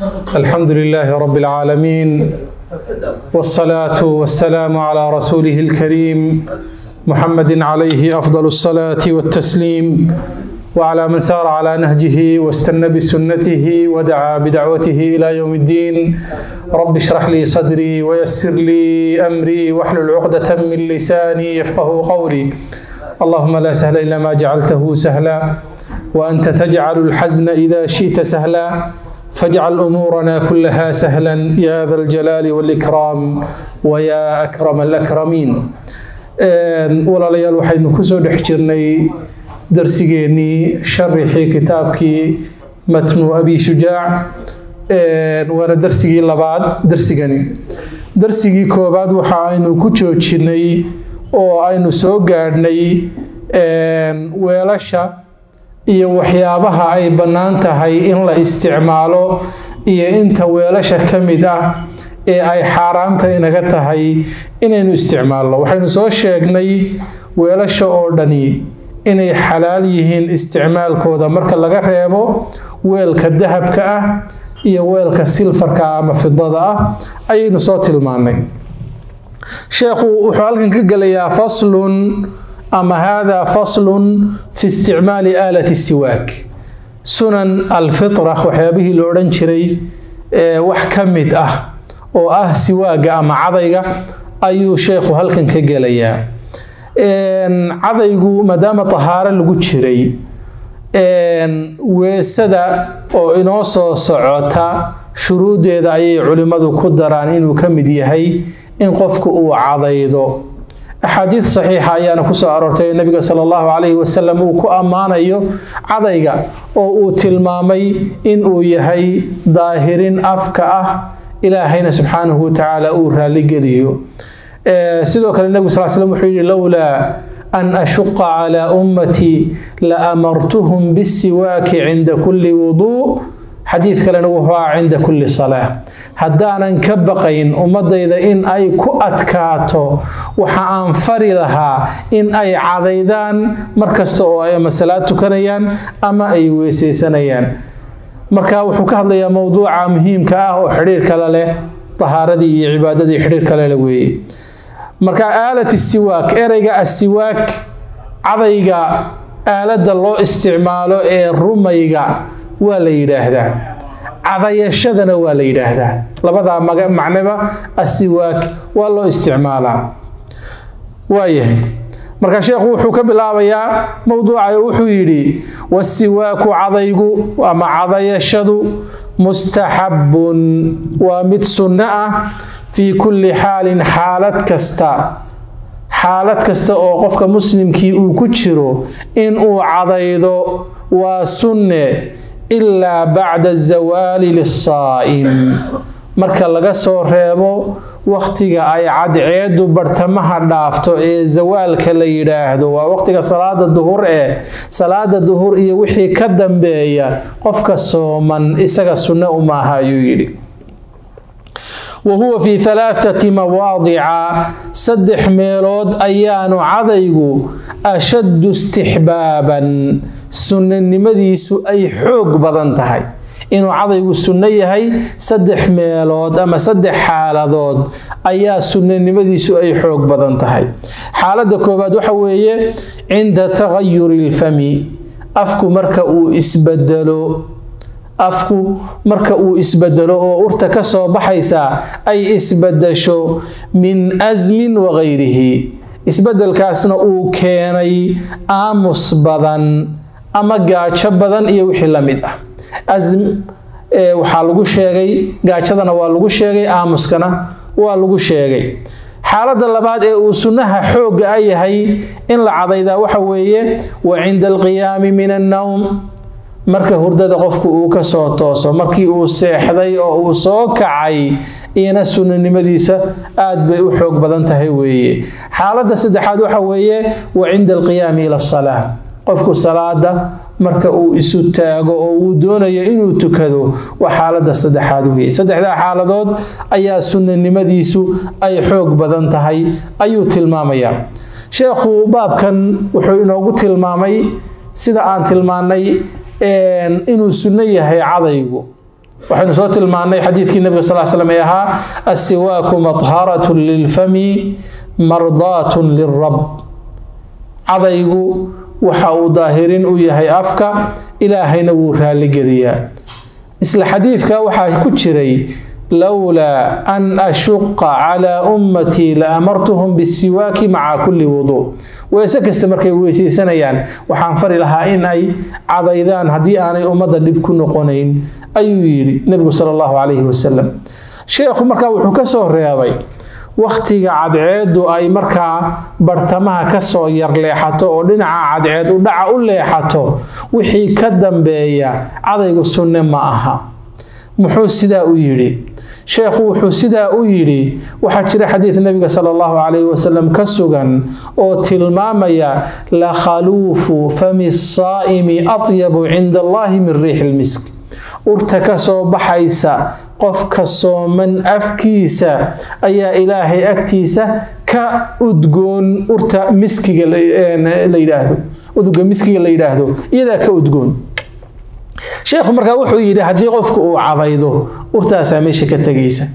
الحمد لله رب العالمين والصلاة والسلام على رسوله الكريم محمد عليه أفضل الصلاة والتسليم وعلى من سار على نهجه واستنى بسنته ودعا بدعوته إلى يوم الدين رب اشرح لي صدري ويسر لي أمري واحلل عقدة من لساني يفقه قولي اللهم لا سهل إلا ما جعلته سهلا وأنت تجعل الحزن إذا شئت سهلا فاجعل أمورنا كلها سهلا يا ذا الجلال والإكرام ويا أكرم الأكرمين ولا ليال وحين كسو دحجرني درسيني شرحي كتابكي متن أبي شجاع وانا درسيجي لبعض درسيجاني درسيجي كوباد وحا aynu ku joojinay oo aynu soo gaadhnay weelasha iyo waxyaabaha ay bannaan tahay in la isticmaalo iyo inta weelasha ka mid ah ee ay xaaraamta inaga tahay inaynu isticmaalno waxaynu soo sheegnay weelasha oo dhani inay xalaal yihiin isticmaalkooda marka laga reebo weelka dahabka ah iyo weelka silfarka ama fidada ah ayaynu soo tilmaanay sheekhu wuxuu halkan ka gelayaa faslun ama hada faslun fi isticmaali aalati siwaak sunan alfitra waxyaabihii la odhan jiray wax ka mid ah oo ah siwaaga ama cadayga ayuu sheekhu halkan ka gelayaa cadaygu maadaama tahaaro lagu jiray weesada oo inoo soo socota shuruuddeeda ayay culimmadu ku daraan inuu ka mid yahay in qofku uu cadaydo axaadiid saxiixa ayaana kusoo aroortay nabiga sala allahu calayhi wasalam uu ku ammaanayo cadayga oo uu tilmaamay in uu yahay daahirin afka ah ilaahayna subxaanahu watacaala uu raalligeliyo sidoo kale nebigu sal slam wuxuu yidhi lowlaa an ashuqa calaa ummatii la amartuhum bisiwaaki cinda kulli wuduu xadiid kalena wuxuu ah cinda kulli salaa haddaanan ka baqayn ummadayda in ay ku adkaato waxa aan fari lahaa in ay cadaydaan mar kasta oo ay ama salaad tukanayaan ama ay weesaysanayaan marka wuxuu ka hadlayaa mowduuca muhiimka ah oo xidhiir kale leh tahaaradii iyo cibaadadii xidhiir kale leh weeye marka aalat siwaak ereyga asiwaak cadayga aaladda loo isticmaalo ee rumayga waa la yidhaahdaa cadayashadana waa la yidhaahdaa labadaa macnaba asiwaak waa loo isticmaalaa waayahay marka sheekhu wuxuu ka bilaabayaa mowduuca wuxuu yidhi wasiwaaku cadaygu ama cadayashadu mustaxabbun waa mid sunno ah fii kulli xaalin xaalad kasta xaalad kasta oo qofka muslimkii uu ku jiro in uu cadaydo waa sunne ilaa bacda zawaali lisaa'im marka laga soo reebo wakhtiga ay cadceedu bartamaha dhaafto ee zawaalka la yidhaahdo waa wakhtiga salaada duhur ee salaada duhur iyo wixii ka dambeeya qofka sooman isaga sunne umaaha ayuu yidhi wahuwa fii halaathati mawaadica saddex meelood ayaanu cadaygu ashaddu istixbaaban sunnanimadiisu ay xoog badan tahay inuu cadaygu sunno yahay saddex meelood ama saddex xaaladood ayaa sunnanimadiisu ay xoog badan tahay xaaladda koowaad waxa weeye cinda tagayuri ilfami afku marka uu isbedelo afku marka uu isbedelo oo urta ka soo baxaysa ay isbedesho min asmin wagayrihi isbedelkaasna uu keenay aamus badan ama gaajo badan iyo wixii la mid ah asm waxaa lagu sheegay gaajadana waa lagu sheegay aamuskana waa lagu sheegay xaaladda labaad ee uu sunnaha xoogga a yahay in la cadaydaa waxa weeye wa cinda alqiyaami min annowm marka hurdada qofku uu ka soo tooso markii uu seexday oo uu soo kacay iyana sunnanimadiisa aad bay u xoog badan tahay weeye xaaladda saddexaad waxa weeye wa cinda alqiyaami ila asalaa qofku salaada marka uu isu taago oo uu doonayo inuu tukado waa xaaladda saddexaad weeye saddexdaa xaaladood ayaa sunnanimadiisu ay xoog badan tahay ayuu tilmaamayaa sheekhu baabkan wuxuu inoogu tilmaamay sida aan tilmaanay inuu sunno yahay cadaygu waxaynu soo tilmaannay xadiidkii nabiga sal l slam ee ahaa assiwaaku madharatun lilfami mardaatun lilrab cadaygu waxa uu daahirin u yahay afka ilaahayna wuu raalligeliyaa isla xadiidka waxaa ku jiray lowlaa an ashuqa calaa ummatii la amartuhum bisiwaaki maca kulli wuduu weese kasta markay weysaysanayaan waxaan fari lahaa in ay cadaydaan haddii aanay ummadda dhib ku noqonayn ayuu yidhi nebigu sala allahu calayhi wasalam sheekhu markaa wuxuu ka soo reebay wakhtiga cadceeddu ay markaa bartamaha kasoo yar leexato oo dhinaca cadceed u dhaca u leexato wixii ka dambeeya cadaygu sunne ma aha muxuu sidaa u yidhi sheekhu wuxuu sidaa u yidhi waxaa jira xadiid nabiga sala allahu calayhi wasalam ka sugan oo tilmaamaya la khaluufu fami saa'imi atyabu cinda allahi min riixi lmisk urta ka soo baxaysa qofka sooman afkiisa ayaa ilaahay agtiisa ka udgoon urta miskiga la yidhaahdo udga miskiga la yidhaahdo iyadaa ka udgoon sheekhu markaa wuxuu yidhi haddii qofku uu cadaydo urtaasaa meesha ka tegaysa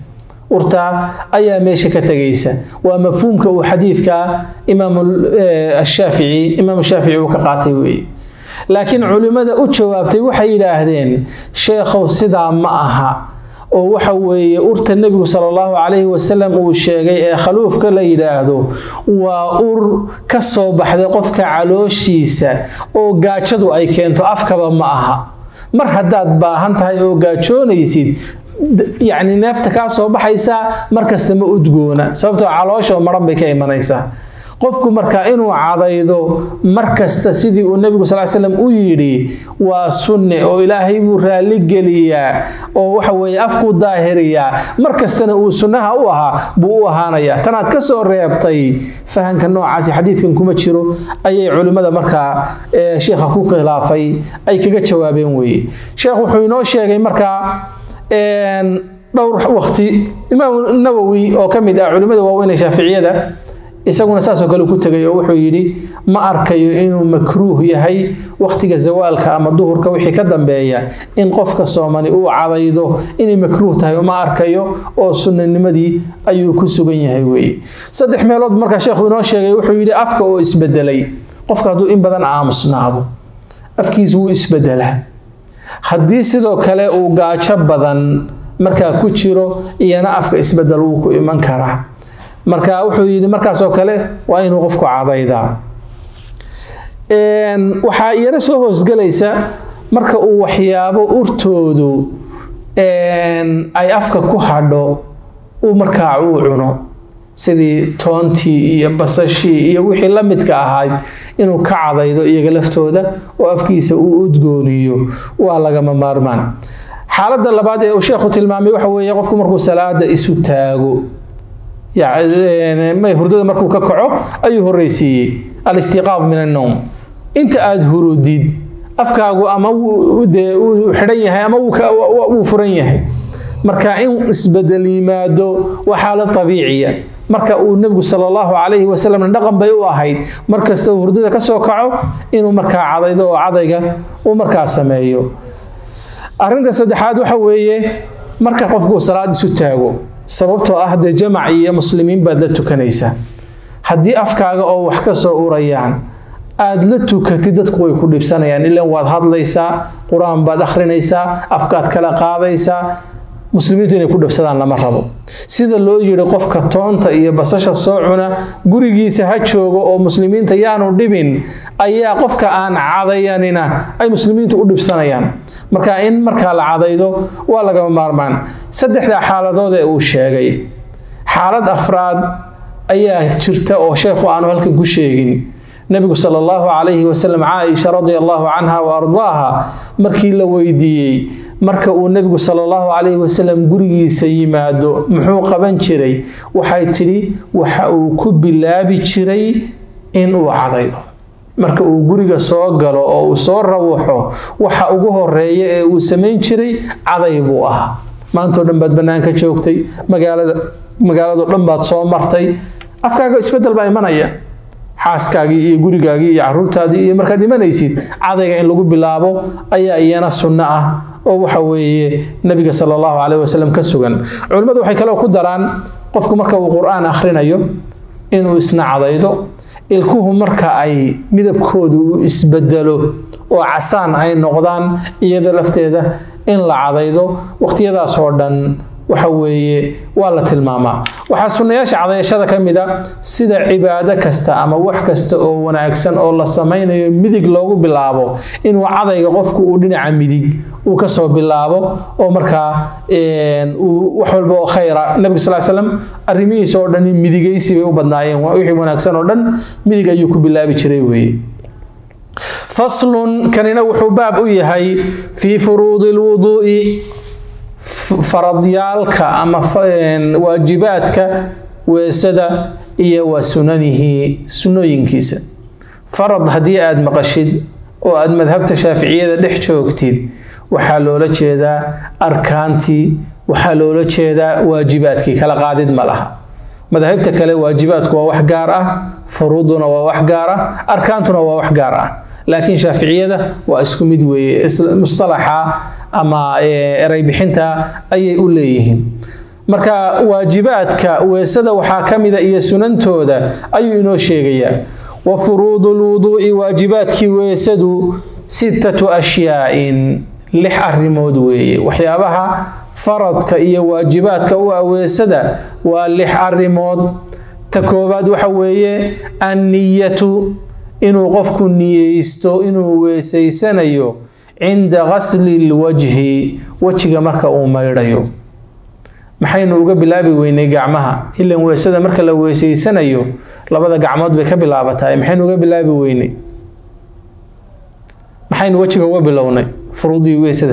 urtaa ayaa meesha ka tegaysa waa mafhuumka uu xadiidka imaam shaafici imaam shaafici uu ka qaatay weeye laakiin culimmada u jawaabtay waxay yidhaahdeen sheekhow sidaa ma aha oo waxa weeye urta nebigu sala allahu calayhi wasalam uu sheegay ee khaluufka la yidhaahdo waa ur ka soo baxday qofka calooshiisa oo gaajadu ay keento afkaba ma aha mar haddaad baahan tahay oo gaajoonaysid yacni neefta kaa soo baxaysaa markasta ma udgoona sababtoo caloosha oo maran bay ka imanaysaa qofku marka inuu cadaydo markasta sidii uu nebigu sal slam u yidhi waa sunne oo ilaahay buu raalli geliyaa oo waxa weeye afkuu daahiriyaa markastana uu sunnaha u ahaa buu u ahaanayaa tanaad ka soo reebtay fahanka noocaasi xadiidkan kuma jiro ayay culimmada markaa sheikha ku khilaafay ay kaga jawaabeen weeye sheekh wuxuu inoo sheegay markaa dhowr waqti imaam nawowi oo ka mid ah culimmada waaweyn ee shaaficiyada isaguna saasoo kale ku tegay oo wuxuu yidhi ma arkayo inuu makruuh yahay wakhtiga zawaalka ama duhurka wixii ka dambeeya in qofka soomani uu cadaydo inay makruuh tahay uma arkayo oo sunnanimadii ayuu ku sugan yahay weeye saddex meelood markaa sheekhu inoo sheegay wuxuu yidhi afka oo isbedelay qofka hadduu in badan aamusnaado afkiisu wuu isbedelaa haddii sidoo kale uu gaajo badan markaa ku jiro iyana afka isbedel wuu ku iman karaa marka wuxuu yidhi markaasoo kale waa inuu qofku cadaydaa waxaa iyana soo hoosgelaysa marka uu waxyaabo urtoodu ay afka ku hadho uu markaa uu cuno sidii toontii iyo basashii iyo wixii la midka ahayd inuu ka cadaydo iyaga laftooda oo afkiisa uu udgooniyo waa lagama maarmaan xaaladda labaad ee uu sheekhu tilmaamay waxa weeye qofku markuu salaada isu taago may hurdada markuu ka kaco ayuu horreysiiyey alistiqaad min annowm inta aada hurudid afkaagu ama dee uu xidhan yahay ama wuu furan yahay marka in isbedel yimaado waa xaalad abiiciya marka uu nebigu sala allahu calayhi wasalam dhaqan bay u ahayd markasta uu hurdada ka soo kaco inuu markaa cadaydo oo cadayga uu markaa sameeyo arrinta saddexaad waxa weeye marka qofku salaad isu taago sababtoo ah dee jamac iyo muslimiin baad la tukanaysaa haddii afkaaga oo wax ka soo urayaan aad la tukatid dadku way ku dhibsanayaan ilan waad hadlaysaa qur-aan baad akhrinaysaa afkaad kala qaadaysaa muslimiintu inay ku dhibsadaan lama rabo sida loo yidhi qofka toonta iyo basasha soo cuna gurigiisa ha joogo oo muslimiinta yaanu dhibin ayaa qofka aan cadayanina ay muslimiintu u dhibsanayaan marka in markaa la cadaydo waa lagama maarmaan saddexdaa xaaladood ee uu sheegay xaalad afraad ayaa jirta oo sheekhu aanu halkan ku sheegin nebigu sala allahu calayhi wasalam caaisha radia allahu canha wa ardaaha markii la weydiiyey marka uu nebigu sala allahu calayhi wasalam gurigiisa yimaado muxuu qaban jiray waxay tidhi waxa uu ku bilaabi jiray in uu cadaydo marka uu guriga soo galo oo uu soo rawaxo waxa ugu horeeya ee uu samayn jiray caday buu ahaa maantao dhan baad bannaanka joogtay magaalada magaalado dhan baad soo martay afkaaga isbeddel baa imanaya xaaskaagii iyo gurigaagii iyo caruurtaadii iyo markaad imanaysid cadayga in lagu bilaabo ayaa iyana sunno ah oo waxa weeye nabiga sala allahu caleyh wasalam ka sugan culimmadu waxay kaloo ku daraan qofku marka uu qur-aan akhrinayo inuu isna cadaydo ilkuhu marka ay midabkoodu uu isbedelo oo casaan ay noqdaan iyada lafteeda in la cadaydo waqtiyadaas oo dhan waxa weeye waa la tilmaamaa waxaa sunnayaasha cadayashada ka mid a sida cibaado kasta ama wax kasta oo wanaagsan oo la samaynayo midig loogu bilaabo inuu cadayga qofku uu dhinaca midig uu kasoo bilaabo oo markaa wax walba oo khayra nabiga sal slam arrimihiisa oo dhan midigaysi bay u badnaayeen wixii wanaagsan oo dhan midig ayuu ku bilaabi jiray weeye faslun kanina wuxuu baab u yahay fii furuudi lwuduu'i faradyaalka ama waajibaadka weesada iyo wa sunanihi sunooyinkiisa farad haddii aada maqashid oo aada madhabta shaaficiyada dhex joogtid waxaa loola jeedaa arkaantii waxaa loola jeedaa waajibaadkii kala qaadid ma laha madahibta kale waajibaadku waa wax gaar ah furuuduna waa wax gaar ah arkaantuna waa wax gaar ah laakiin shaaficiyada waa isku mid weeye mustalaxa ama erey bixinta ayay u leeyihiin marka waajibaadka weesada waxaa ka mida iyo sunantooda ayuu inoo sheegayaa wa furuudu lwuduu'i waajibaadkii weesadu sittatu ashyaa'in lix arrimood weeye waxyaabaha faradka iyo waajibaadka u ah weesada waa lix arrimood ta koowaad waxa weeye anniyatu inuu qofku niyeysto inuu weesaysanayo cinda gasli lwajhi wejiga marka uu maydhayo maxaynu uga bilaabi weynay gacmaha ilan weesada marka la weesaysanayo labada gacmood bay ka bilaabataa maxaynu uga bilaabi weynay maxaynu wejiga uga bilownay furuudii weesada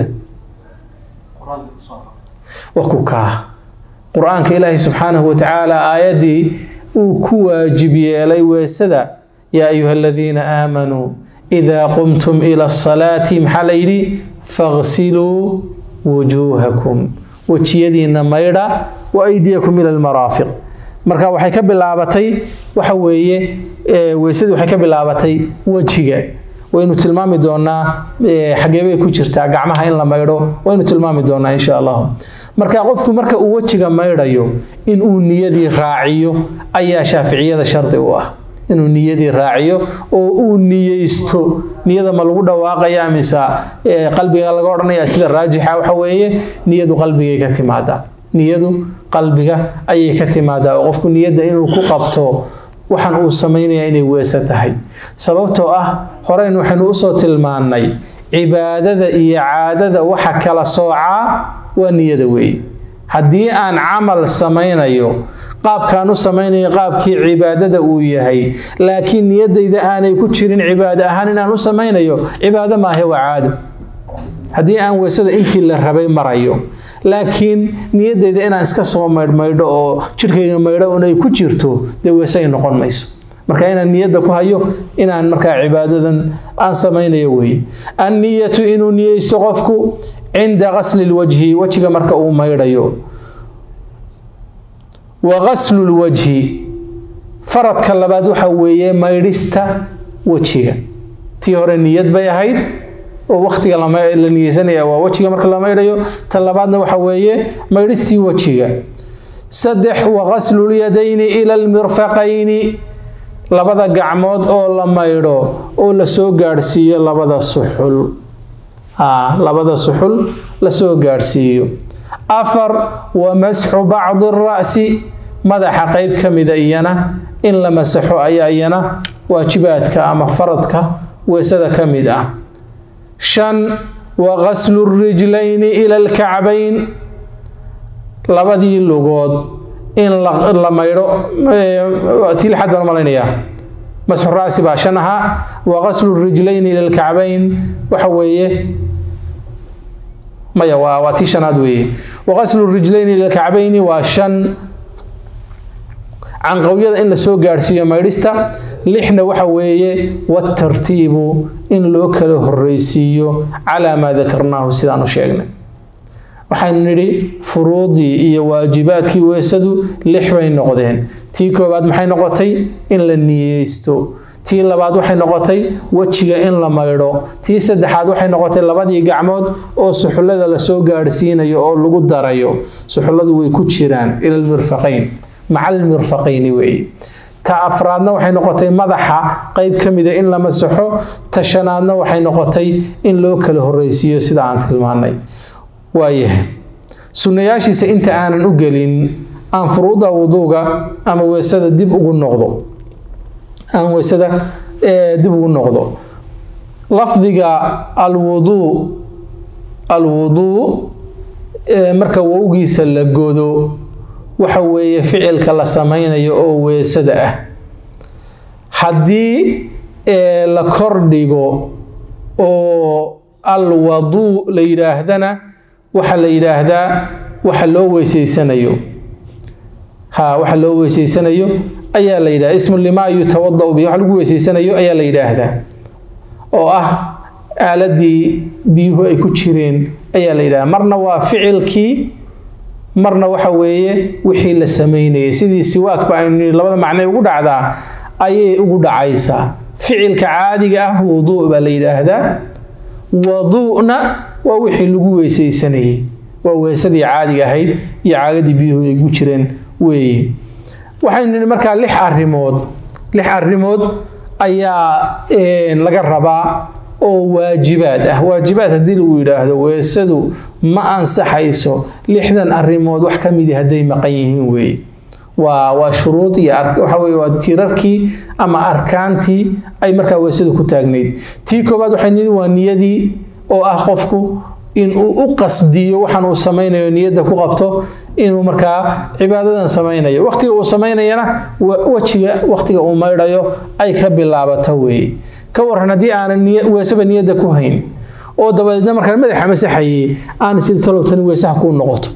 waa ku kaa qur-aanka ilaahi subxaanahu watacaala aayaddii uu ku waajib yeelay weesada yaa ayuha aladiina aamanuu idaa qumtum ila asalaati maxaa la yidhi fagsiluu wujuuhakum wejiyadiina maydha wa aydiyakum ila almaraafiq marka waxay ka bilaabatay waxa weeye weysadii waxay ka bilaabatay wejiga waynu tilmaami doonaa xagee bay ku jirtaa gacmaha in la maydho waynu tilmaami doonaa insha allahu marka qofku marka uu wejiga maydhayo inuu niyadii raaciyo ayaa shaaficiyada shardi u ah inuu niyadii raaciyo oo uu niyeysto niyada ma lagu dhawaaqaya mise qalbiga laga odhanaya sida raajixa waxa weeye niyadu qalbigay ka timaadaa niyadu qalbiga ayay ka timaadaa oo qofku niyadda inuu ku qabto waxaan uu samaynaya inay weese tahay sababtoo ah horeyn waxaynu usoo tilmaannay cibaadada iyo caadada waxa kala soocaa waa niyada weeye haddii aan camal samaynayo qaabkaan u samaynayo qaabkii cibaadada uu yahay laakiin niyadayda aanay ku jirin cibaado ahaan inaan u samaynayo cibaado maahe waa caado haddii aan weysada intii la rabay marayo laakiin niyadayda inaan iska soo maydhmaydho oo jidhkayga maydho un ay ku jirto dee weese ay noqon mayso marka inaan niyadda ku hayo inaan markaa cibaadadan aan samaynayo weeye anniyatu inuu niyeysto qofku cinda gasli lwajhi wejiga marka uu maydhayo wa gaslu lwajhi faradka labaad waxa weeye maydhista wejiga tii hore niyad bay ahayd oo waktiga la niyeysanaya waa wejiga marka la maydhayo ta labaadna waxa weeye maydhistii wejiga saddex wa gaslu lyadayni ila almirfaqayni labada gacmood oo la maydho oo lasoo gaadhsiiyo labada suxul labada suxul lasoo gaadhsiiyo afar wa masxu bacdi ra'si madaxa qeyb ka mida iyana in la masaxo ayaa iyana waajibaadka ama faradka weesada ka mid ah shan wa gaslu rijlayni ila alkacbayn labadii lugood in la maydho tii lixaad baan malaynayaa masxu ra'si baa shan ahaa wa gaslu rijlayni ila alkacbayn waxa weeye maya waa waa tii shanaad weeye wa gaslu rijlayni ila alkacbayni waa shan canqawyada in la soo gaadhsiiyo maydhista lixna waxa weeye watartiibu in loo kala horreysiiyo calaa maa dakarnaahu sidaan u sheegnay waxaynu nidhi furuudii iyo waajibaadkii weesadu lix bay noqdeen tii koowaad maxay noqotay in la niyeysto tii labaad waxay noqotay wejiga in la maydho tii saddexaad waxay noqotay labadii gacmood oo suxullada lasoo gaadhsiinayo oo lagu darayo suxulladu way ku jiraan ila almirfaqayn maca almirfaqayni weeye ta afraadna waxay noqotay madaxa qayb ka mida in la masaxo ta shanaadna waxay noqotay in loo kala horreysiiyo sida aan tilmaanay waayahay sunnayaashiisa inta aanan u gelin aan furuuda wuduuga ama weesada dib ugu noqdo aan weysada dib ugu noqdo lafdiga alwuduu alwuduu marka wowgiisa la godo waxa weeye ficilka la samaynayo oo weesada ah haddii la kordhigo oo alwaduu la yidhaahdana waxa la yidhaahdaa waxa loo weyseysanayo ha waxa loo weyseysanayo ayaa la yidhahda ismu limaa yutawadau bi wax lagu weyseysanayo ayaa la yidhaahdaa oo ah aaladii biyuhu ay ku jireen ayaa la yidhahda marna waa ficilkii marna waxa weeye wixii la samaynayay sidii siwaakba aynu labada macnay ugu dhacdaa ayay ugu dhacaysaa ficilka caadiga ah wuduu baa la yidhaahdaa waduu'na waa wixii lagu weysaysanayay waa weesadii caadiga ahayd iyo caagadii biyuhu ay ku jireen weeye waxaynu nidhi markaa lix arrimood lix arrimood ayaa laga rabaa oo waajibaad ah waajibaad haddii lagu yidhaahdo weesadu ma ansaxayso lixdan arrimood wax ka midi hadday maqan yihiin weeye waa waa shuruud iyo waxa weye waa tiirarkii ama arkaantii ay markaa weesadu ku taagnayd tii koowaad waxay nidhi waa niyadii oo ah qofku inuu u qasdiyo waxaan uu samaynayo niyadda ku qabto inuu markaa cibaadadan samaynayo waqtiga uu samaynayana wejiga waqtiga uu maydhayo ay ka bilaabato weeye ka waran haddii aanan weesaba niyadda ku hayn oo dabadeedna markaan madaxa masaxayey aan sida talowtani weesaha kuu noqoto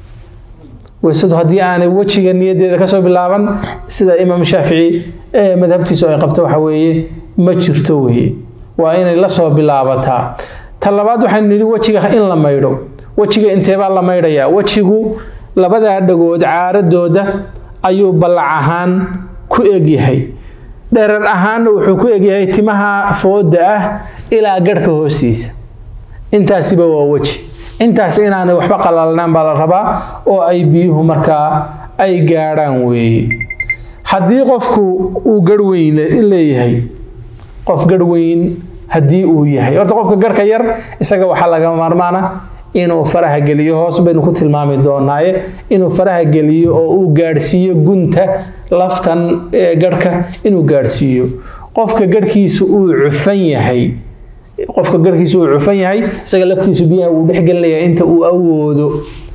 weesadu haddii aanay wejiga niyaddeeda kasoo bilaaban sida imaam shaafici ee madhabtiisu ay qabto waxa weeye ma jirto weeye waa inay lasoo bilaabataa ta labaad waxaynu nidhi wejiga in la maydho wejiga inteebaa la maydhayaa wejigu labadaa dhagood caaradooda ayuu ballac ahaan ku egyahay dherer ahaanna wuxuu ku egyahay timaha fooda ah ilaa garhka hoostiisa intaasiba waa weji intaas inaanay waxba qalalnaan baa la rabaa oo ay biyuhu markaa ay gaadhaan weeye haddii qofku uu garh weyn leeyahay qof garh weyn haddii uu yahay horta qofka garhka yar isaga waxaa laga maarmaana inuu faraha geliyo hoos baynu ku tilmaami doonaaye inuu faraha geliyo oo uu gaadhsiiyo gunta laftan garhka inuu gaadhsiiyo qofka garhkiisu uu cufan yahay qofka garhkiisu uu cufan yahay isaga laftiisu biyaha wuu dhexgelinaya inta uu awoodo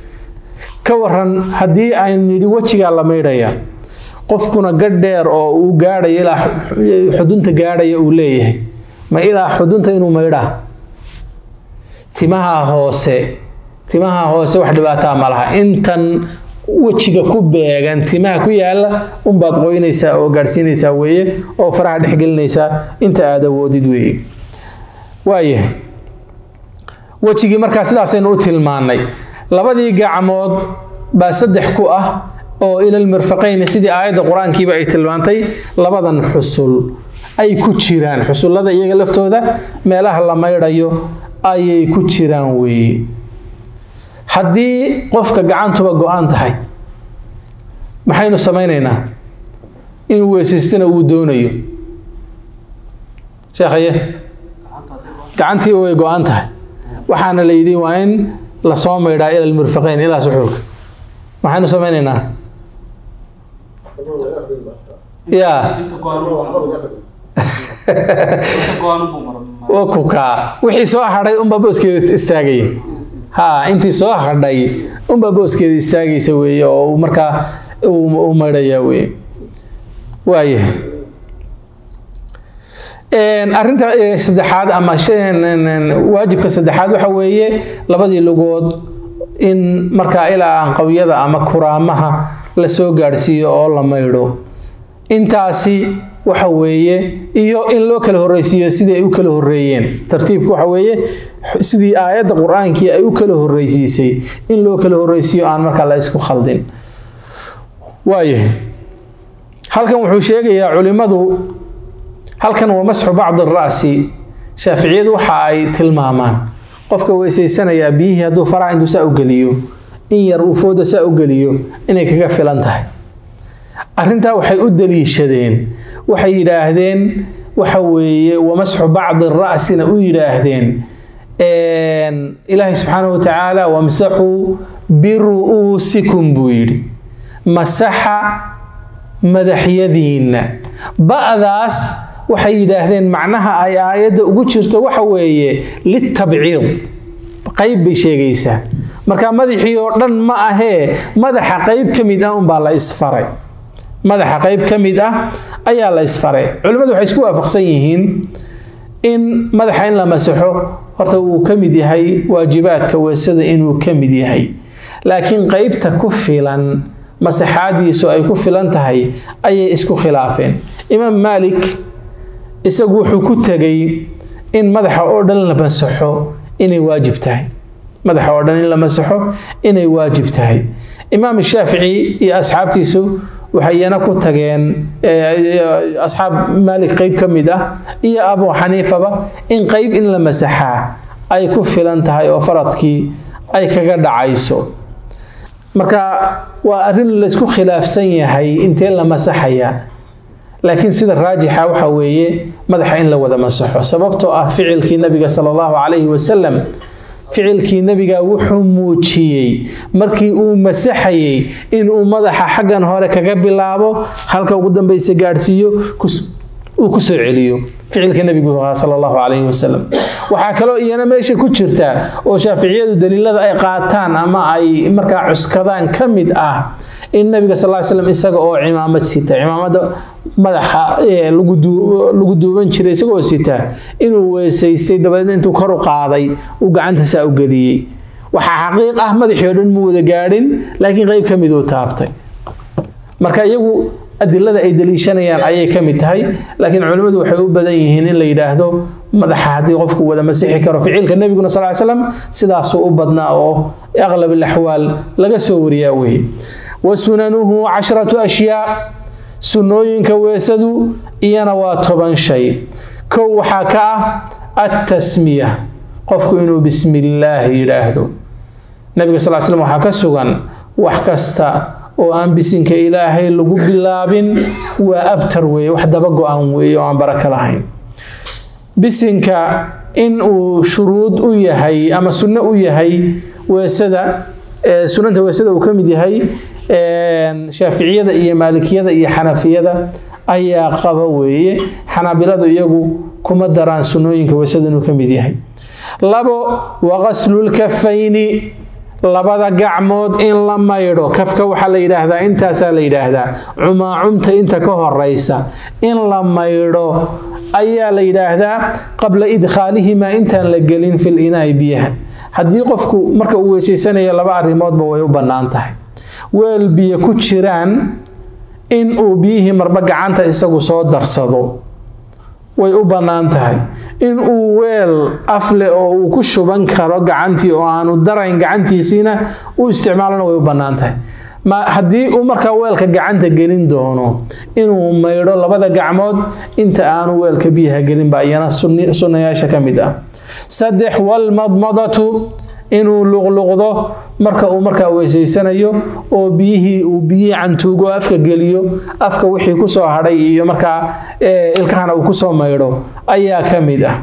ka waran haddii aynu nidhi wejigaa la maydhaya qofkuna gadh dheer oo uu gaadhayo ilaa xudunta gaadhaya uu leeyahay ma ilaa xudunta inuu maydhaa timaha hoose timaha hoose wax dhibaataa ma laha intan wejiga ku beegan timaha ku yaala unbaad qoynaysaa oo gaadhsiinaysaa weeye oo faraha dhexgelinaysaa inta aad awoodid weeye waayahay wejigii markaa sidaasaynu u tilmaannay labadii gacmood baa saddex ku ah oo ilal mirfaqayni sidii aayadda qur-aankiiba ay tilmaantay labadan xusul ay ku jiraan xusullada iyaga laftooda meelaha la maydhayo ayay ku jiraan weeye haddii qofka gacantuba go-aan tahay maxaynu samaynaynaa inuu weysaystana uu doonayo sheekhaye gacantiiba way go-an tahay waxaana la yidhi waa in lasoo maydhaa ila almirfaqayn ilaa suxuulka maxaynu samaynaynaa ya kukaa wixii soo hadhay unbaa booskeeda istaagaya ha intii soo hadhay unbaa booskeeda istaagaysa weeye oo markaa u maydhaya weye waayahay arrinta saddexaad ama waajibka saddexaad waxa weeye labadii lugood in markaa ilaa anqawyada ama kuraamaha la soo gaadhsiiyo oo la maydho intaasi waxa weeye iyo in loo kala horreysiiyo sidii ay u kala horreeyeen tartiibku waxa weeye sidii aayadda qur-aankii ay u kala horreysiisay in loo kala horreysiiyo aan markaa la isku khaldin waayahay halkan wuxuu sheegayaa culimmadu halkan waa masxu bacdi ra'si shaaficiyadu waxa ay tilmaamaan qofka weysaysanayaa biyihii hadduu faraha intuu saa u geliyo in yar uu fooda saa u geliyo inay kaga filan tahay arrintaa waxay u daliishadeen waxay yidhaahdeen waxa weeye wamasxu bacdi ra'sina u yidhaahdeen ilaahay subxaanahu watacaala wamsaxuu biru'uusikum buu yidhi masaxa madaxyadiinna ba'daas waxay yidhaahdeen macnaha ay aayadda ugu jirto waxa weeye litabciid qayb bay sheegaysaa marka madaxii oo dhan ma ahee madaxa qayb ka mid ah unbaa la isfaray madaxa qayb ka mid ah ayaa la isfaray culimmadu waxay isku waafaqsan yihiin in madaxa in la masaxo horta uu ka mid yahay waajibaadka weesada inuu ka mid yahay laakiin qaybta ku filan masaxaadiisu ay ku filan tahay ayay isku khilaafeen imaam maalik isagu wuxuu ku tegay in madaxa oo dhan la masaxo inay waajib tahay madaxa oo dhan in la masaxo inay waajib tahay imaam shaafici iyo asxaabtiisu waxay iyana ku tageen asxaab maalik qeyb ka mid ah iyo abu xaniifaba in qeyb in la masaxaa ay ku filan tahay oo faradkii ay kaga dhacayso marka waa arrin laysku khilaafsan yahay intee la masaxaya laakiin sida raajixa waxa weeye madaxa in la wada masaxo sababtoo ah ficilkii nabiga sala allahu calayhi wasalam ficilkii nebiga wuxuu muujiyey markii uu masaxayey inuu madaxa xaggan hore kaga bilaabo halka ugu dambaysa gaadhsiiyo uu ku soo celiyo ficilka nebigu ahaa sala allahu calayhi wasalam waxaa kaloo iyana meesha ku jirta oo shaaficiyadu daliilada ay qaataan ama ay markaa cuskadaan ka mid ah in nabiga sal ly slam isaga oo cimaamad sita cimaamada madaxa lagu duuban jiray isagoo sita inuu weesaystay dabadeedna intuu kor u qaaday uu gacanta saa u geliyey waxaa xaqiiq ah madaxii oo dhan mu wada gaadhin laakiin qeyb ka mid uu taabtay marka iyagu adilada ay daliishanayaan ayay ka mid tahay laakiin culimmadu waxay u badan yihiin in la yidhaahdo madaxa haddii qofku wada masixi karo ficilka nebiguna sal ly slam sidaasuu u badnaa oo aqlab alaxwaal laga soo wariyaa weeye wa sunanuhu cashratu ashyaa sunnooyinka weesadu iyana waa toban shay kow waxaa ka ah attasmiya qofku inuu bismi illaahi yidhaahdo nabiga sal l slam waxaa ka sugan wax kasta oo aan bisinka ilaahay lagu bilaabin waa abtar weeye wax daba go-an weeye oo aan baraka lahayn bisinka in uu shuruud u yahay ama sunno u yahay weesada sunanta weesada uu ka mid yahay shaaficiyada iyo maalikiyada iyo xanafiyada ayaa qaba weeye xanaabiladu iyagu kuma daraan sunnooyinka weesada inuu ka mid yahay labo waqaslulkafayni labada gacmood in la maydho kafka waxaa la yidhaahdaa intaasaa la yidhaahdaa cumaacumta inta ka horeysa in la maydho ayaa la yidhaahdaa qabla idkhaalihimaa intaan la gelin fil inaa'i biyaha haddii qofku marka uu weysaysanayo laba arrimoodba way u bannaan tahay weel biyo ku jiraan in uu biyihii marba gacanta isagu soo darsado way u bannaan tahay in uu weel afle oo uu ku shuban karo gacantii oo aanu darayn gacantiisiina u isticmaalona way u bannaan tahay haddii uu markaa weelka gacanta gelin doono inuu maydho labada gacmood inta aanu weelka biyaha gelin baa iyana sunnayaasha ka mid ah saddex walmadmadatu inuu luqluqdo marka uu markaa weysaysanayo oo biyihii uu biyihii cantuugo afka geliyo afka wixii kusoo hadhay iyo markaa ilkahana uu kusoo maydho ayaa ka mid ah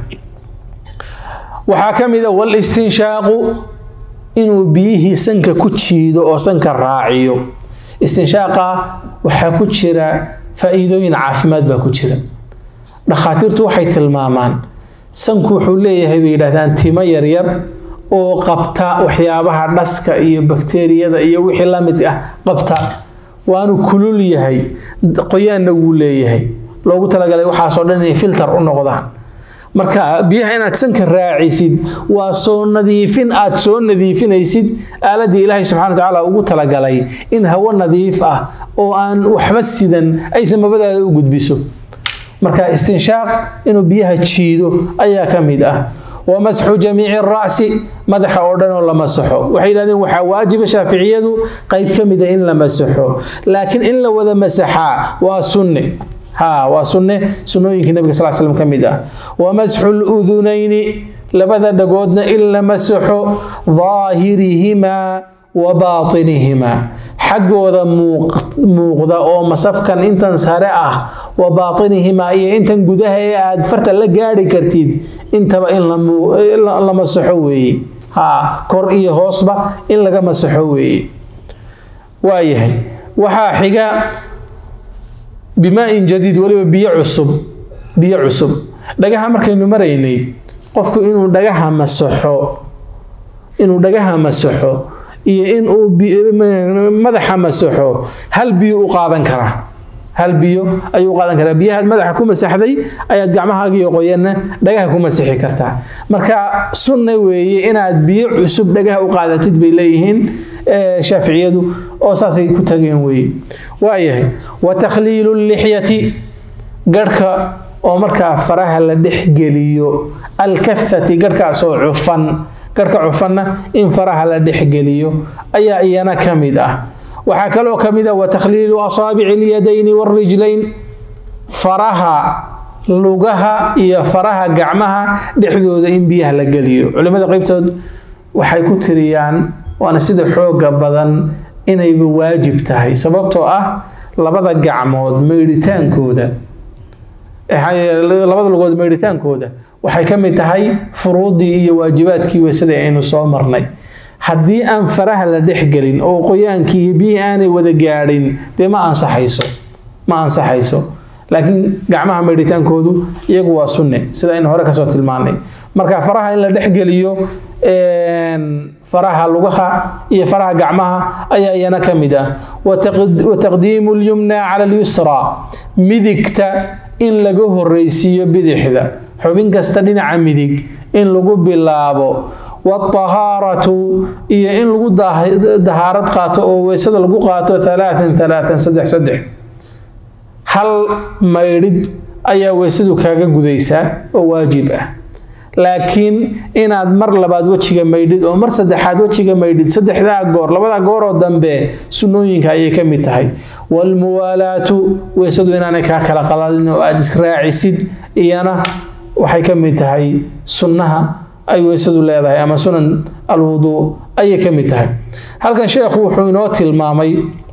waxaa ka mid ah walistinshaaqu inuu biyihii sanka ku jiido oo sanka raaciyo istinshaaqa waxaa ku jira faa-iidooyin caafimaad baa ku jira dhakhaatiirtu waxay tilmaamaan sanku wuxuu leeyahay bay yidhahdaan timo yaryar oo qabta waxyaabaha dhaska iyo bakteeriyada iyo wixii la mid ah qabta waanu kulul yahay qoyaanna wuu leeyahay loogu talagalay waxaasoo dhan inay filter u noqdaan marka biyaha inaad sanka raacisid waa soo nadiifin aad soo nadiifinaysid aaladii ilaahay subxana watacaala ugu talagalay in hawo nadiif ah oo aan waxba sidan aysan mabadaada u gudbiso marka istinshaaq inuu biyaha jiido ayaa ka mid ah wamasxu jamiici racsi madaxa oo dhan oo la masaxo waxay yidhahdeen waxaa waajiba shaaficiyadu qayb ka mida in la masaxo laakiin in la wada masaxaa waa sunne ha waa sunne sunnooyinkii nabiga sal slam ka mid ah wamasxu ludunayni labada dhagoodna in la masaxo daahirihimaa wa baatinihimaa xaggooda muuqda oo masafkan intan sare ah wa baatinihimaa iyo intan gudaha ee aad farta la gaari kartid intaba in la masaxo weeye ha kor iyo hoosba in laga masaxo weeye waayahay waxaa xiga bimaa-in jadiid weliba biyo cusub biyo cusub dhagaha markaynu maraynay qofku inuu dhagaha masaxo inuu dhagaha masaxo iyo inuu madaxa masaxo hal biyo u qaadan karaa hal biyo ayuu u qaadan karaa biyahaad madaxa ku masaxday ayaad gacmahaagiyo qoyanna dhagaha ku masixi kartaa marka sunna weeye inaad biyo cusub dhagaha u qaadatid bay leeyihiin shaaficiyadu oo saasay ku tageen weeye waayahay wa takhliilu lixyati garhka oo markaa faraha la dhexgeliyo alkafati garhkaasoo cufan garhka cufanna in faraha la dhexgeliyo ayaa iyana ka mid ah waxaa kaloo ka mid ah wa takhliilu asaabici اlyadayni wاlrijlayn faraha lugaha iyo faraha gacmaha dhexdooda in biyaha la geliyo culimada qeybtood waxay ku tiriyaan waana sida xooga badan inayba waajib tahay sababtoo ah labada gacmood meydhitaankooda labada lugood meydhitaankooda waxay ka mid tahay furuudii iyo waajibaadkii weysada aynu soo marnay haddii aan faraha la dhexgelin oo qoyaankii iyo biyihii aanay wada gaadhin dee ma ansaxayso ma ansaxayso laakiin gacmaha meydhitaankoodu iyagu waa sunne sida aynu hore kasoo tilmaanay marka faraha in la dhexgeliyo faraha lugaha iyo faraha gacmaha ayaa iyana ka mid ah wa taqdiimu lyumna cala alyusra midigta in laga horreysiiyo bidixda xubin kasta dhinaca midig in lagu bilaabo watahaaratu iyo in lagu dahaarad qaato oo weysada lagu qaato alaaan alaaan saddex saddex hal maydhid ayaa weysadu kaaga gudaysaa oo waajib ah laakiin inaad mar labaad wejiga maydhid oo mar saddexaad wejiga maydhid saddexdaa goor labadaa gooroo dambe sunnooyinka ayay ka mid tahay waalmuwaalaatu weysadu inaanay kaa kala qalalin oo aada israacisid iyana waxay ka mid tahay sunnaha ay weysadu leedahay ama sunan alwuduu ayay ka mid tahay halkan sheekhu wuxuu inoo tilmaamay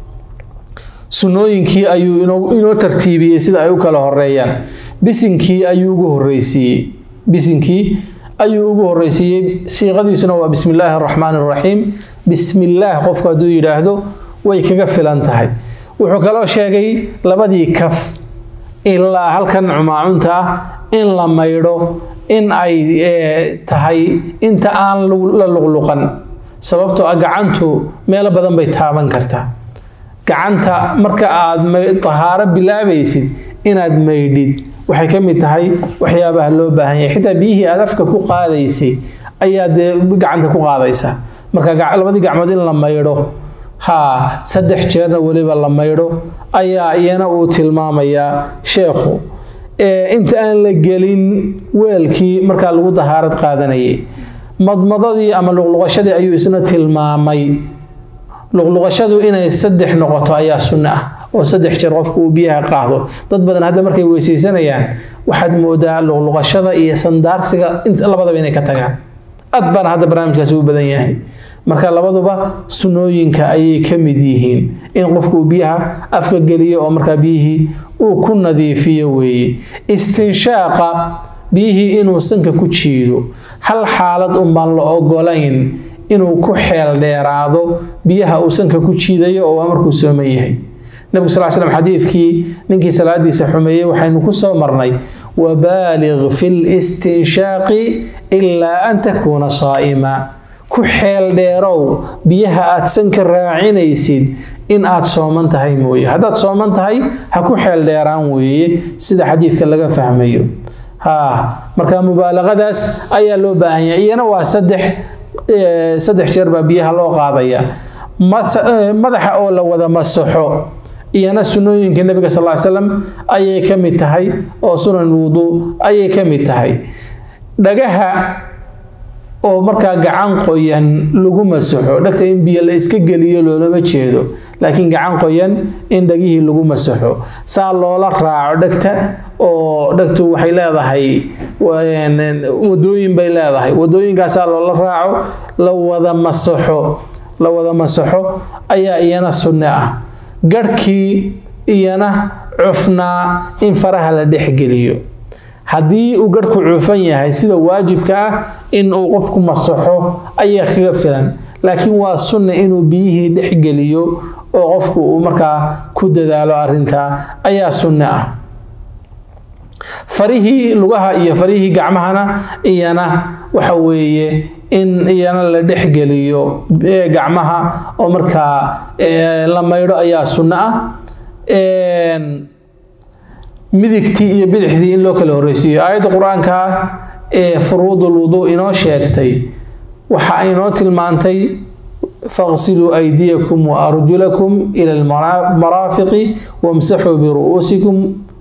sunnooyinkii ayuu inoo tartiibiyey sida ay u kala horeeyaan bisinkii ayuu ugu horreysiiyey bisinkii ayuu ugu horreysiiyey siiqadiisuna waa bismi illaahi araxmaani araxiim bismi illaah qofku hadduu yidhaahdo way kaga filan tahay wuxuu kaloo sheegay labadii kaf ilaa halkan cumaacunta ah in la maydho in ay tahay inta aan la luqluqan sababtoo ah gacantu meelo badan bay taaban kartaa gacanta marka aad tahaaro bilaabaysid inaad maydhid waxay ka mid tahay waxyaabaha loo baahan yahay xitaa biyihii aad afka ku qaadaysay ayaa dee gacanta ku qaadaysa marka labadii gacmood in la maydho haa saddex jeerna weliba la maydho ayaa iyana uu tilmaamayaa sheekhu inta aan la gelin weelkii markaa lagu dahaarad qaadanayay madmadadii ama luqluqashadii ayuu isna tilmaamay luqluqashadu inay saddex noqoto ayaa sunno ah oo saddex jeer qofku uu biyaha qaado dad badan hadda markay weysaysanayaan waxaad moodaa luqluqashada iyo sandaarsiga labadaba inay ka tagaan aad baana hadda barnaamijkaasi u badan yahay marka labaduba sunnooyinka ayay ka mid yihiin in qofku uu biyaha afka geliyo oo markaa biyihii uu ku nadiifiyo weeye istinshaaqa biyihii inuu sanka ku jiido hal xaalad unbaan la ogolayn inuu ku xeel dheeraado biyaha uu sanka ku jiidayo oo waa markuu sooman yahay nebigu sal slam xadiidkii ninkii salaadiisa xumeeyey waxaynu ku soo marnay wabaalig fi listinshaaqi ilaa an takuuna saa'ima ku xeel dheerow biyaha aad sanka raacinaysid in aad sooman tahay mooye haddaad sooman tahay ha ku xeel dheeraan weeye sida xadiidka laga fahmayo ha marka mubaalaqadaas ayaa loo baahan yahay iyana waa saddex saddex jeer baa biyaha loo qaadaya madaxa oo la wada masaxo iyana sunnooyinka nebiga sal ly slam ayay ka mid tahay oo sunan wuduu ayay ka mid tahay dhagaha oo markaa gacan qoyan lagu masaxo dhegta in biyo la iska geliyo loolama jeedo laakiin gacan qoyan in dhegihii lagu masaxo saa loola raaco dhegta oo dhegtu waxay leedahay wadooyin bay leedahay wadooyinkaasaa loola raaco la wada masaxo la wada masaxo ayaa iyana sunne ah garhkii iyana cufnaa in faraha la dhexgeliyo haddii uu garhku cufan yahay sida waajibka ah in uu qofku masaxo ayaa kaga filan laakiin waa sunne inuu biyihii dhexgeliyo oo qofku uu markaa ku dadaalo arrintaa ayaa sunne ah farihii lugaha iyo farihii gacmahana iyana waxa weeye in iyana la dhexgeliyo gacmaha oo markaa la maydho ayaa sunno ah midigtii iyo bidixdii in loo kala horreysiiyo aayadda qur-aanka ee furuudul wuduu inoo sheegtay waxa ay inoo tilmaantay faqsiluu aydiyakum wa arjulakum ila almaraafiqi wamsaxuu biru'uusikum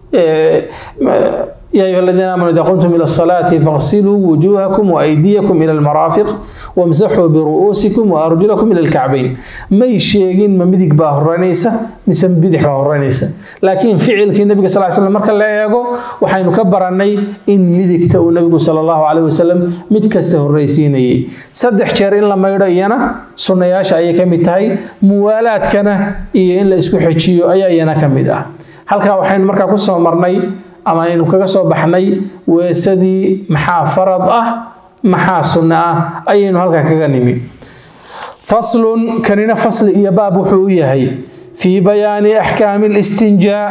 يا أيها الذين آمنوا إذا قمتم إلى الصلاة فاغسلوا وجوهكم وأيديكم إلى المرافق وامسحوا برؤوسكم وأرجلكم إلى الكعبين ما يشيغين ما مدق باه الرنيسة مثل بدح باه الرنيسة لكن فعل كي النبي صلى الله عليه وسلم مركا لا يقو وحين كبر عني إن مدق تو النبي صلى الله عليه وسلم مدكسته الرئيسيني صدح شهرين لما يرينا سنة ياشا أي كمتاي موالات كان إيه إلا إسكو حجيو أي أينا كمدا halkaa waxaynu markaa ku soo marnay ama aynu kaga soo baxnay weesadii maxaa farad ah maxaa sunno ah ayaynu halkaa kaga nimi faslun kanina fasli iyo baab wuxuu u yahay fii bayaani axkaami listinjaa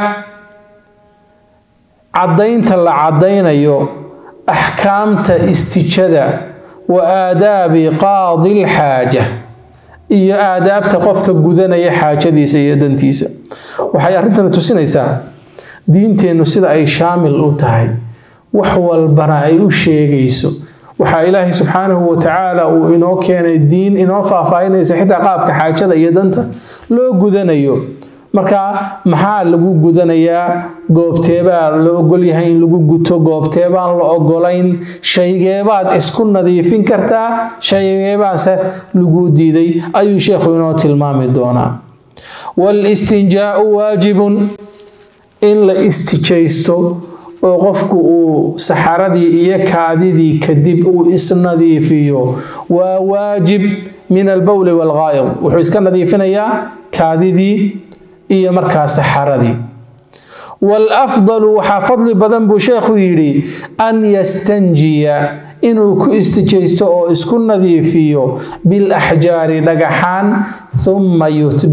caddaynta la caddaynayo axkaamta istijada wa aadaabi qaadi lxaaja iyo aadaabta qofka gudanaya xaajadiisa iyo dantiisa waxay arrintani tusinaysaa diinteennu sida ay shaamil u tahay wax walbana ay u sheegayso waxaa ilaahay subxaanahu watacaala uu inoo keenay diin inoo faahfaahinaysa xitaa qaabka xaajada iyo danta loo gudanayo marka maxaa lagu gudanayaa goobteebaa la ogolyahay in lagu guto goobteebaan la ogolayn shaygeebaad isku nadiifin kartaa shaygeebaase lagu diiday ayuu sheekhu inoo tilmaami doonaa walistinjaau waajibun in la istijaysto oo qofku uu saxaradii iyo kaadidii kadib uu isnadiifiyo waa waajib min albowli walghaayib wuxuu iska nadiifinayaa kaadidii iyo markaa saxaradii waalafdalu waxaa fadli badan buu sheekhu yidhi an yastanjiya inuu ku istijaysto oo isku nadiifiyo bilaxjaari dhagaxaan uma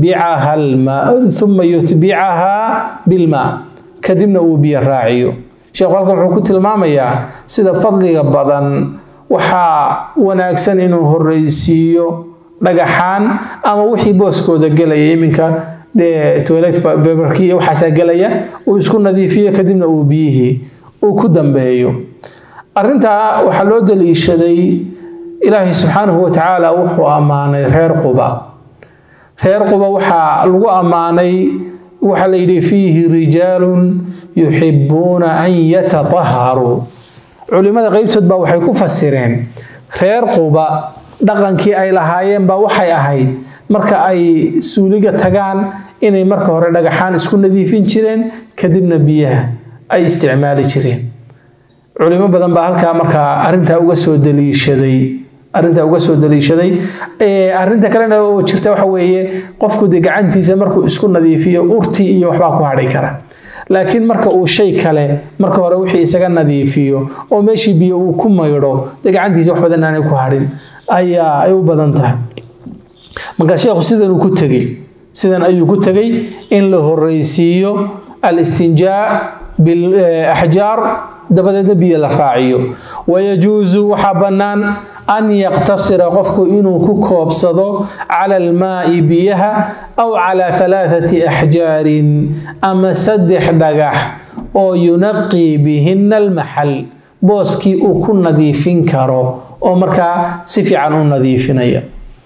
yutbicahaa bilmaa kadibna uu biyo raaciyo sheekhu halkan wuxuu ku tilmaamayaa sida fadliga badan waxaa wanaagsan inuu horreysiiyo dhagaxaan ama wixii booskooda gelaya iminka dee toilet beberkii iyo waxaasaa gelaya uu isku nadiifiyo kadibna uu biyihii uu ku dambeeyo arrintaa waxaa loo daliishaday ilaahay subxaanahu watacaala wuxuu ammaanay reer quba reer quba waxaa lagu ammaanay waxaa la yidhi fiihi rijaalun yuxibuuna an yatataharuu culimmada qeybtood baa waxay ku fasireen reer quba dhaqankii ay lahaayeen baa waxay ahayd marka ay suuliga tagaan inay marka hore dhagaxaan isku nadiifin jireen kadibna biyaha ay isticmaali jireen culimo badan baa halkaa markaa arrintaa uga soo daliishaday arrintaa uga soo daliishaday arrinta kalena oo jirta waxa weeye qofku dee gacantiisa markuu isku nadiifiyo urtii iyo waxbaa ku hadhi kara laakiin marka uu shay kale marka hore wixii isaga nadiifiyo oo meeshii biyo uu ku maydho dee gacantiisa wax badan aanay ku hadhin ayaa ay u badan tahay marka sheekhu sidan uu ku tegey sidan ayuu ku tegey in la horreysiiyo al-istinjaa bilaxjaar dabadeedna biyo la raaciyo wayajuusu waxaa bannaan an yaqtasira qofku inuu ku koobsado cala almaa'i biyaha aw calaa halaathati axjaarin ama saddex dhagax oo yunaqii bihinna almaxal booskii uu ku nadiifin karo oo markaa si fiican u nadiifinaya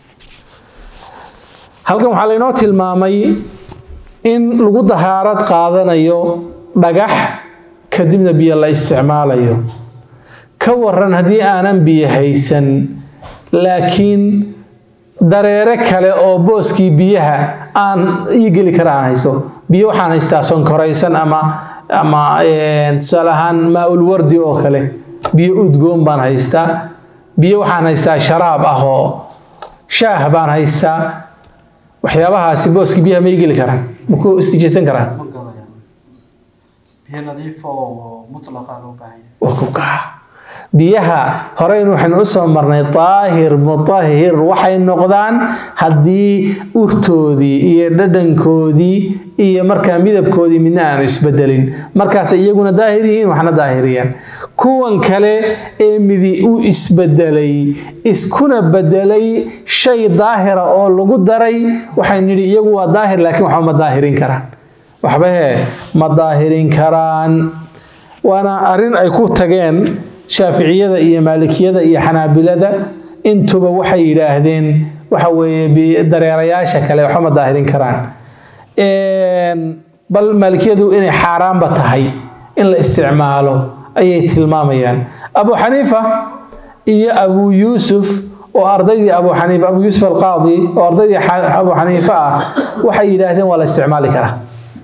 halkan waxaa laynoo tilmaamay in lagu dahaarad qaadanayo dhagax kadibna biyo la isticmaalayo ka waran haddii aanan biyo haysan laakiin dareere kale oo booskii biyaha aan ii geli kara aan haysto biyo waxaan haystaa sonkoraysan ama ama tusaale ahaan maa-ulwardi oo kale biyo udgoon baan haystaa biyo waxaan haystaa sharaab ah oo shaah baan haystaa waxyaabahaasi booskii biyaha ma ii geli karaan maku istijaysan karaan waa ku kaca biyaha horeynu waxaynu usoo marnay daahir mutahir waxay noqdaan haddii urtoodii iyo dhadhankoodii iyo markaa midabkoodii midna aanu isbedelin markaas iyaguna daahir yihiin waxna daahiriyaan kuwan kale ee midi u isbedelay iskuna bedelay shay daahira oo lagu daray waxaynu nidhi iyagu waa daahir laakiin waxba ma daahirin karaan waxba hee ma daahirin karaan waana arrin ay ku tageen shaaficiyada iyo maalikiyada iyo xanaabilada intuba waxay yidhaahdeen waxa weeye dareerayaasha kale waxba ma daahirin karaan bal maalikiyadu inay xaaraanba tahay in la isticmaalo ayay tilmaamayaan abu xaniifa iyo abu yuusuf oo ardaydii abu xaniifa abu yuusuf alqaadi oo ardaydii abu xaniifa ah waxay yidhaahdeen waa la isticmaali karaa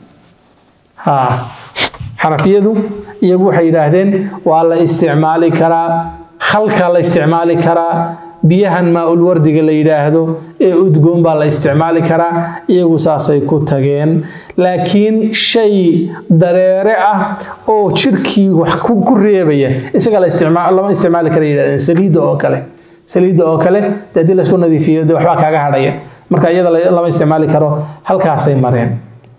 ha xanafiyadu iyagu waxay yidhaahdeen waa la isticmaali karaa khalka la isticmaali karaa biyahan maa-ulwardiga la yidhaahdo ee udgoon baa la isticmaali karaa iyagu saasay ku tageen laakiin shay dareere ah oo jirkii wax ku reebaya isaga lama isticmaali kara yidhahdeen saliidda oo kale saliidda oo kale de haddii laysku nadiifiyo de waxbaa kaaga hadhaya marka iyada lama isticmaali karo halkaasay mareen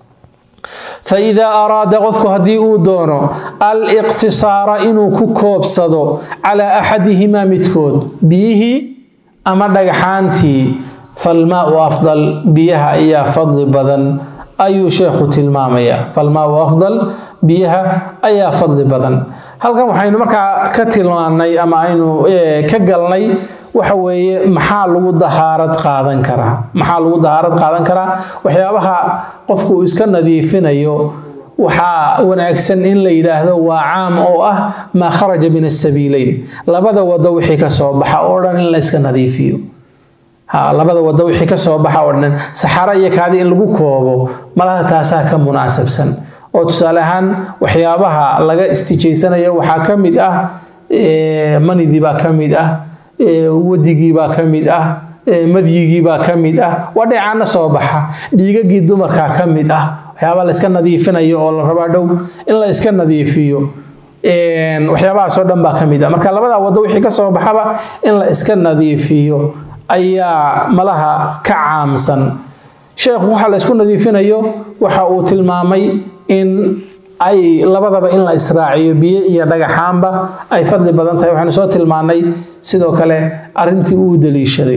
faidaa araada qofku haddii uu doono aliqtisaara inuu ku koobsado calaa axadihimaa midkood biyihii ama dhagxaantii falmaau afdal biyaha ayaa fadli badan ayuu sheekhu tilmaamaya falmaau afdal biyaha ayaa fadli badan halkan waxaynu markaa ka tilmaannay ama aynu ka galnay waxa weeye maxaa lagu dahaarad qaadan karaa maxaa lagu dahaarad qaadan karaa waxyaabaha qofku uu iska nadiifinayo waxaa wanaagsan in la yidhaahdo waa caam oo ah maa kharaja min asabiileyn labada wado wixii ka soo baxa oo dhan in la iska nadiifiyo ha labada wado wixii ka soo baxa oo dhan saxaro iyo kaadi in lagu koobo malaha taasaa ka munaasabsan oo tusaale ahaan waxyaabaha laga istijaysanayo waxaa ka mid ah manidii baa ka mid ah wadigii baa ka mid ah madyigii baa ka mid ah waa dheecaana soo baxa dhiigagii dumarkaa ka mid ah waxyaabaa la iska nadiifinayo oo la rabaa dhow in la iska nadiifiyo waxyaabahaasoo dhan baa ka mid ah marka labada wado wixii ka soo baxaba in la iska nadiifiyo ayaa malaha ka caamsan sheekhu waxa la isku nadiifinayo waxa uu tilmaamay in ay labadaba in la israaciyo biyo iyo dhagaxaanba ay fadli badan tahay waxaynu soo tilmaannay sidoo kale arrintii uu daliishaday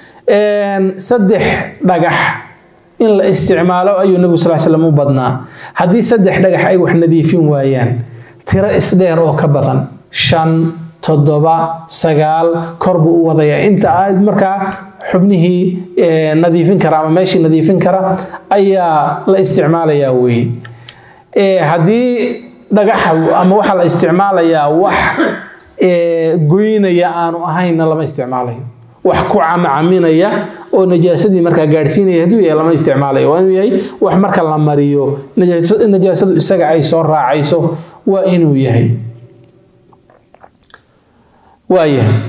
saddex dhagax in la isticmaalo ayuu nebigu sal slam u badnaa haddii saddex dhagax ay wax nadiifin waayaan tiro isdheer oo ka badan shan toddoba sagaal kor buu u wadayaa inta aad markaa xubnihii nadiifin kara ama meeshii nadiifin kara ayaa la isticmaalayaa weeye haddii dhagaxa ama waxaa la isticmaalayaa wax goynaya aanu ahaynna lama isticmaalayo wax ku camacaminaya oo najaasadii markaa gaadhsiinaya hadduu yahay lama isticmaalayo waa inuu yahay wax marka la mariyo najaasadu isaga ay soo raacayso waa inuu yahay waayahay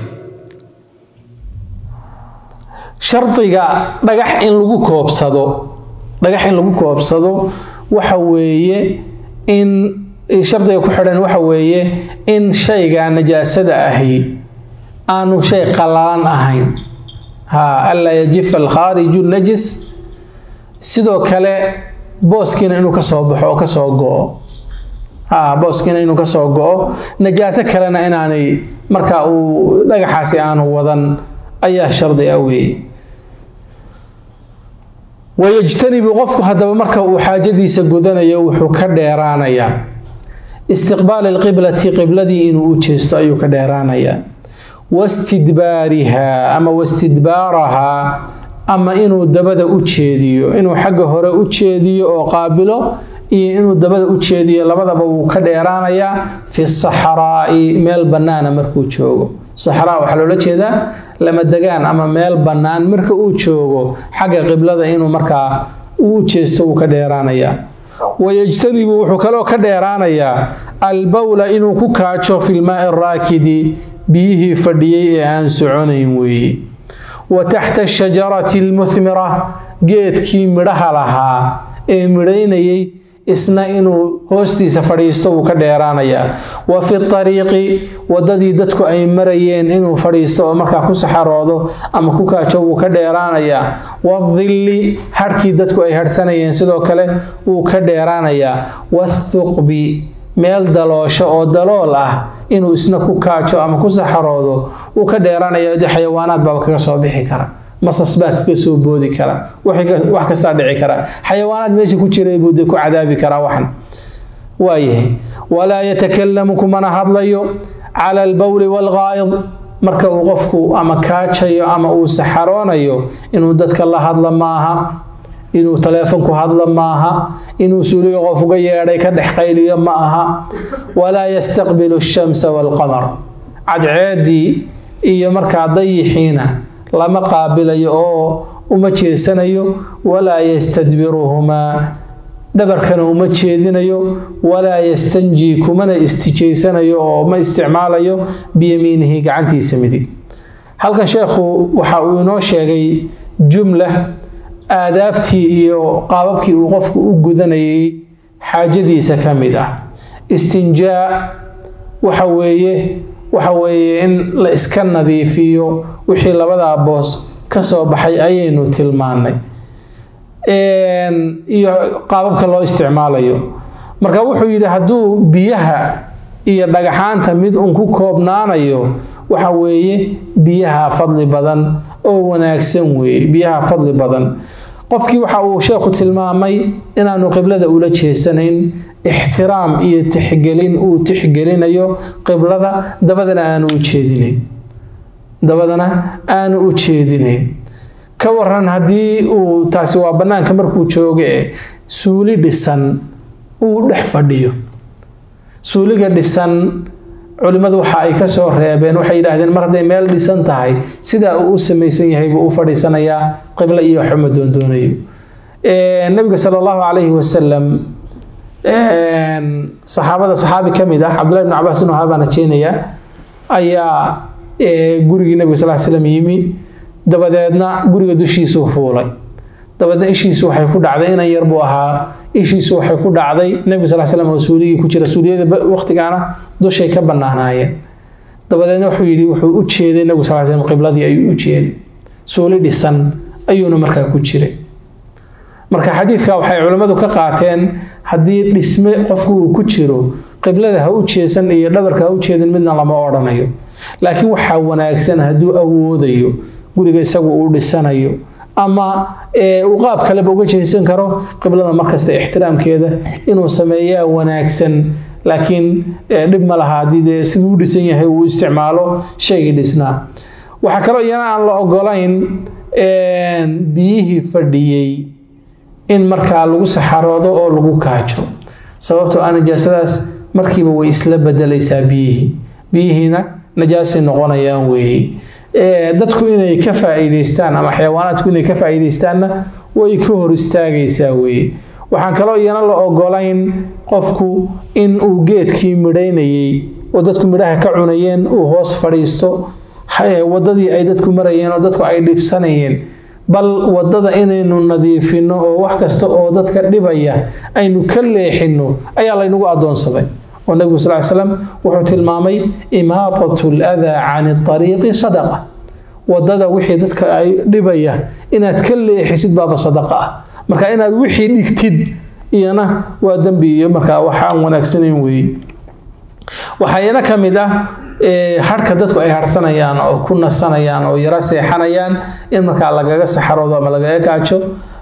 shardiga dhagax in lagu koobsado dhagax in lagu koobsado waxa weeye in shardiga ku xidhan waxa weeye in shayga najaasada ahi aanu shay qalalan ahayn ha anlaa yajifa alkhaariju najis sidoo kale booskiina inuu ka soo baxo oo ka soo go-o ha booskiina inuu ka soo go-o najaaso kalena inaanay marka uu dhagaxaasi aanu wadan ayaa shardi ah weeye wayajtanibu qofku haddaba marka uu xaajadiisa gudanayo wuxuu ka dheeraanayaa istiqbaali alqiblati qibladii inuu u jeesto ayuu ka dheeraanayaa wastidbaarihaa ama wastidbaarahaa ama inuu dabada u jeediyo inuu xagga hore u jeediyo oo qaabilo iyo inuu dabada u jeediyo labadaba wuu ka dheeraanayaa fi saxraa'i meel bannaana markuu joogo saxraa waxaa loola jeedaa lama degaan ama meel bannaan marka uu joogo xagga qiblada inuu markaa uu jeesto wuu ka dheeraanayaa wayajtanibu wuxuu kaloo ka dheeraanayaa albawla inuu ku kaajo filmaai araakidi biyihii fadhiyey ee aan soconayn weeye wa taxta ashajarati almuhmira geedkii midhaha lahaa ee midhaynayay isna inuu hoostiisa fadhiisto wuu ka dheeraanayaa wa fi ariiqi wadadii dadku ay marayeen inuu fadhiisto oo markaa ku saxaroodo ama ku kaajo wuu ka dheeraanayaa wadilli hadhkii dadku ay hadhsanayeen sidoo kale wuu ka dheeraanayaa wathuqbi meel daloosho oo dalool ah inuu isna ku kaajo ama ku saxaroodo wuu ka dheeraanaya de xayawaanaad baaba kaga soo bixi kara masas baa kaga soo boodi kara wax kastaa dhici kara xayawaanaad meesha ku jiray buu de ku cadaabi karaa waxan waayahay walaa yatakalamu kumana hadlayo cala albawli waalgaa'id marka uu qofku ama kaajayo ama uu saxaroonayo inuu dadka la hadla maaha inuu taleefonku hadla maaha inuu suuliga qof uga yeedhay ka dhex qayliyo ma aha walaa yastaqbilu ashamsa waalqamar cadceedii iyo markaa dayixiina lama qaabilayo oo uma jeesanayo walaa yastadbiruhumaa dhabarkana uma jeedinayo walaa yastanjii kumana istijaysanayo oo ma isticmaalayo biyamiinihi gacantiisa midig halkan sheekhu waxa uu inoo sheegay jumla aadaabtii iyo qaababkii uu qofku u gudanayay xaajadiisa ka mid ah istinjaa waxa weeye waxa weeye in la iska nadiifiyo wixii labadaa boos ka soo baxay ayaynu tilmaannay iyo qaababka loo isticmaalayo marka wuxuu yidhi hadduu biyaha iyo dhagaxaanta mid un ku koobnaanayo waxa weeye biyaha fadli badan oo wanaagsan weeye biyaha fadli badan qofkii waxa uu sheekhu tilmaamay inaanu qiblada ula jeesanayn ixtiraam iyo tixgelin uu tixgelinayo qiblada dabadana aanu u jeedinayn dabadana aanu u jeedinayn ka waran haddii uu taasi waa bannaanka markuu joogo ee suuli dhisan uu dhex fadhiyo suuliga dhisan culimmadu waxa ay kasoo reebeen waxay yidhaahdeen mar hadday meel dhisan tahay sidaa uu u samaysan yahay buu u fadhiisanayaa qiblo iyo waxuma doondoonayo nabiga sala allahu calayhi wasalam saxaabada saxaabi ka mid ah cabdullahi bn cabaas inu haabaan rajeynayaa ayaa gurigii nabiga sal slam yimi dabadeedna guriga dushiisuu fuulay dabadeedna ishiisu waxay ku dhacday inan yar buu ahaa ishiisu waxay ku dhacday nabiga sal slam oo suuligii ku jira suuliyada waqtigaana dushay ka bannaanaayeen dabadeedna wuxuu yidhi wuxuu u jeeday nabigu sal slam qibladii ayuu u jeeday suuli dhisan ayuuna markaa ku jiray marka xadiidka waxay culimmadu ka qaateen haddii dhisme qofku uu ku jiro qiblada ha u jeesan iyo dhabarka ha u jeedin midna lama odhanayo laakiin waxaa wanaagsan hadduu awoodayo guriga isagu uu dhisanayo ama uu qaab kaleba uga jeesan karo qiblada markasta ixtiraamkeeda inuu sameeyaa wanaagsan laakiin dhib ma laha haddii dee siduu u dhisan yahay uu isticmaalo shaygii dhisnaa waxaa kaloo iyana aan la ogolayn biyihii fadhiyey in markaa lagu saxaroodo oo lagu kaajo sababtoo ah najaasadaas markiiba way isla bedelaysaa biyihii biyihiina najaasay noqonayaan weeye dadku inay ka faa'iidaystaan ama xayawaanaadku inay ka faa'iidaystaanna way ka hor istaagaysaa weeye waxaan kaloo iyana la ogolayn qofku in uu geedkii midhaynayey oo dadku midhaha ka cunayeen uu hoos fadhiisto wadadii ay dadku marayeen oo dadku ay dhibsanayeen bal wadada inaynu nadiifino oo wax kasta oo dadka dhibaya aynu ka leexino ayaa laynagu adoonsaday oo nabigu sal slam wuxuu tilmaamay imaatatu ladaa cani ariiqi sadaqa wadada wixii dadka ay dhibaya inaad ka leexisid baaba sadaqa ah marka inaad wixii dhigtid iyana waa dembi iyo markaa wax aan wanaagsanayn weeye waxayana ka mid ah harhka dadku ay harsanayaan oo ku nasanayaan oo yaro seexanayaan in markaa lagaga saxaroodo ama lagaga kaajo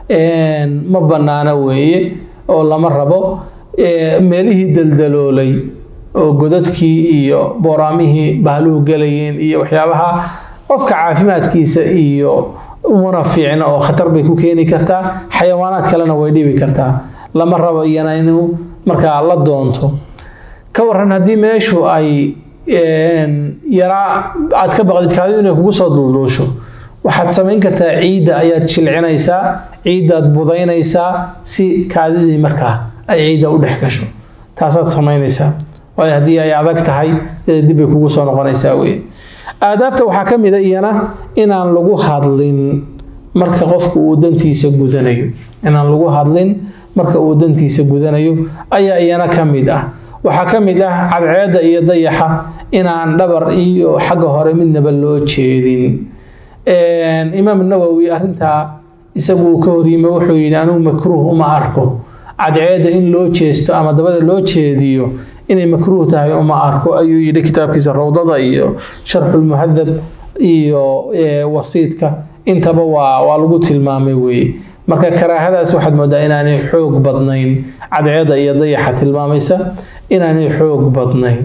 ma bannaano weeye oo lama rabo meelihii daldaloolay oo godadkii iyo booraamihii bahluhu gelayeen iyo waxyaabaha qofka caafimaadkiisa iyo umana fiicna oo khatar bay ku keeni kartaa xayawaanaad kalena way dhibi kartaa lama rabo iyana inuu markaa la doonto ka waran haddii meeshu ay yaraa aad ka baqdid kaadidu inay kugu soo dulduusho waxaad samayn kartaa ciidda ayaad jilcinaysaa ciiddaad budaynaysaa si kaadidii markaa ay ciidda u dhex gasho taasaad samaynaysaa waayo haddii ay adag tahay dib bay kugu soo noqonaysaa wey aadaabta waxaa ka mid a iyana inaan lagu hadlin marka qofku uu dantiisa gudanayo inaan lagu hadlin marka uu dantiisa gudanayo ayaa iyana ka mid ah waxaa ka mid ah cadceedda iyo dayaxa inaan dhabar iyo xagga hore midnaba loo jeedin imaam nawowi arrintaa isagu uu ka horyime wuxuu yidhi anugu makruuh uma arko cadceedda in loo jeesto ama dabada loo jeediyo inay makruuh tahay uma arko ayuu yidhi kitaabkiisa rawdada iyo sharxulmuhadab iyo wasiidka intaba waa waa lagu tilmaamay weeye marka karaahadaas waxaad moodaa inaanay xoog badnayn cadceedda iyo dayaxa tilmaamaysa inaanay xoog badnayn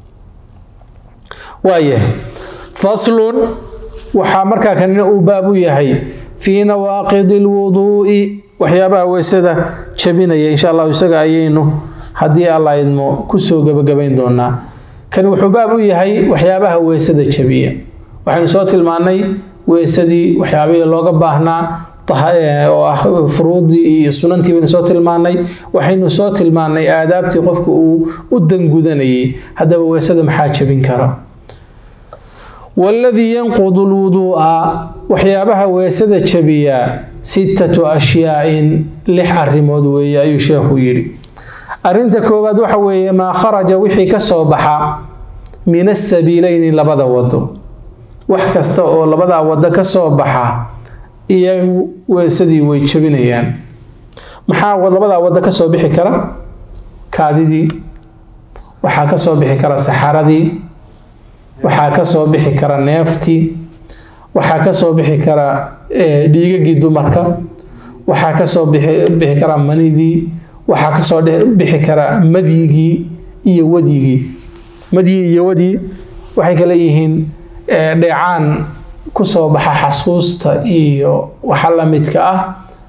waayahay faslun waxaa markaa kanina uu baab u yahay fii nawaaqidi lwuduu'i waxyaabaha weysada jabinaya insha allahu isaga ayaynu haddii alla idmo kusoo gebagabayn doonaa kani wuxuu baab u yahay waxyaabaha weysada jabiya waxaynu soo tilmaannay weysadii waxyaabihii looga baahnaa oo ah furuudii iyo sunantii baynu soo tilmaannay waxaynu soo tilmaannay aadaabtii qofku uu u dangudanayay haddaba weysada maxaa jabin kara waladii yanqudu lwuduu'a waxyaabaha weysada jabiya sittatu ashyaa'in lix arrimood weeye ayuu sheekhu yidhi arrinta koowaad waxa weeye maa kharaja wixii ka soo baxa min asabiileyni labada wado wax kasta oo labadaa wado ka soo baxa iyagu weesadii way jabinayaan maxaa labadaa wado ka soo bixi kara kaadidii waxaa ka soo bixi kara saxaradii waxaa ka soo bixi kara neeftii waxaa ka soo bixi kara dhiigagii dumarka waxaa ka soo bixi kara manidii waxaa ka soo bixi kara madyigii iyo wadyigii madyii iyo wadyi waxay kale yihiin dheecaan kusoo baxa xasuusta iyo waxa la midka ah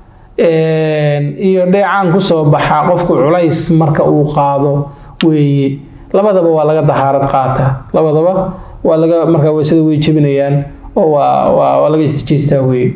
iyo dheecaan kusoo baxa qofku culays marka uu qaado weeye labadaba waa laga dahaarad qaata labadaba waa laga markaa weysada way jebinayaan oo waa waa waa laga istijeystaa weeye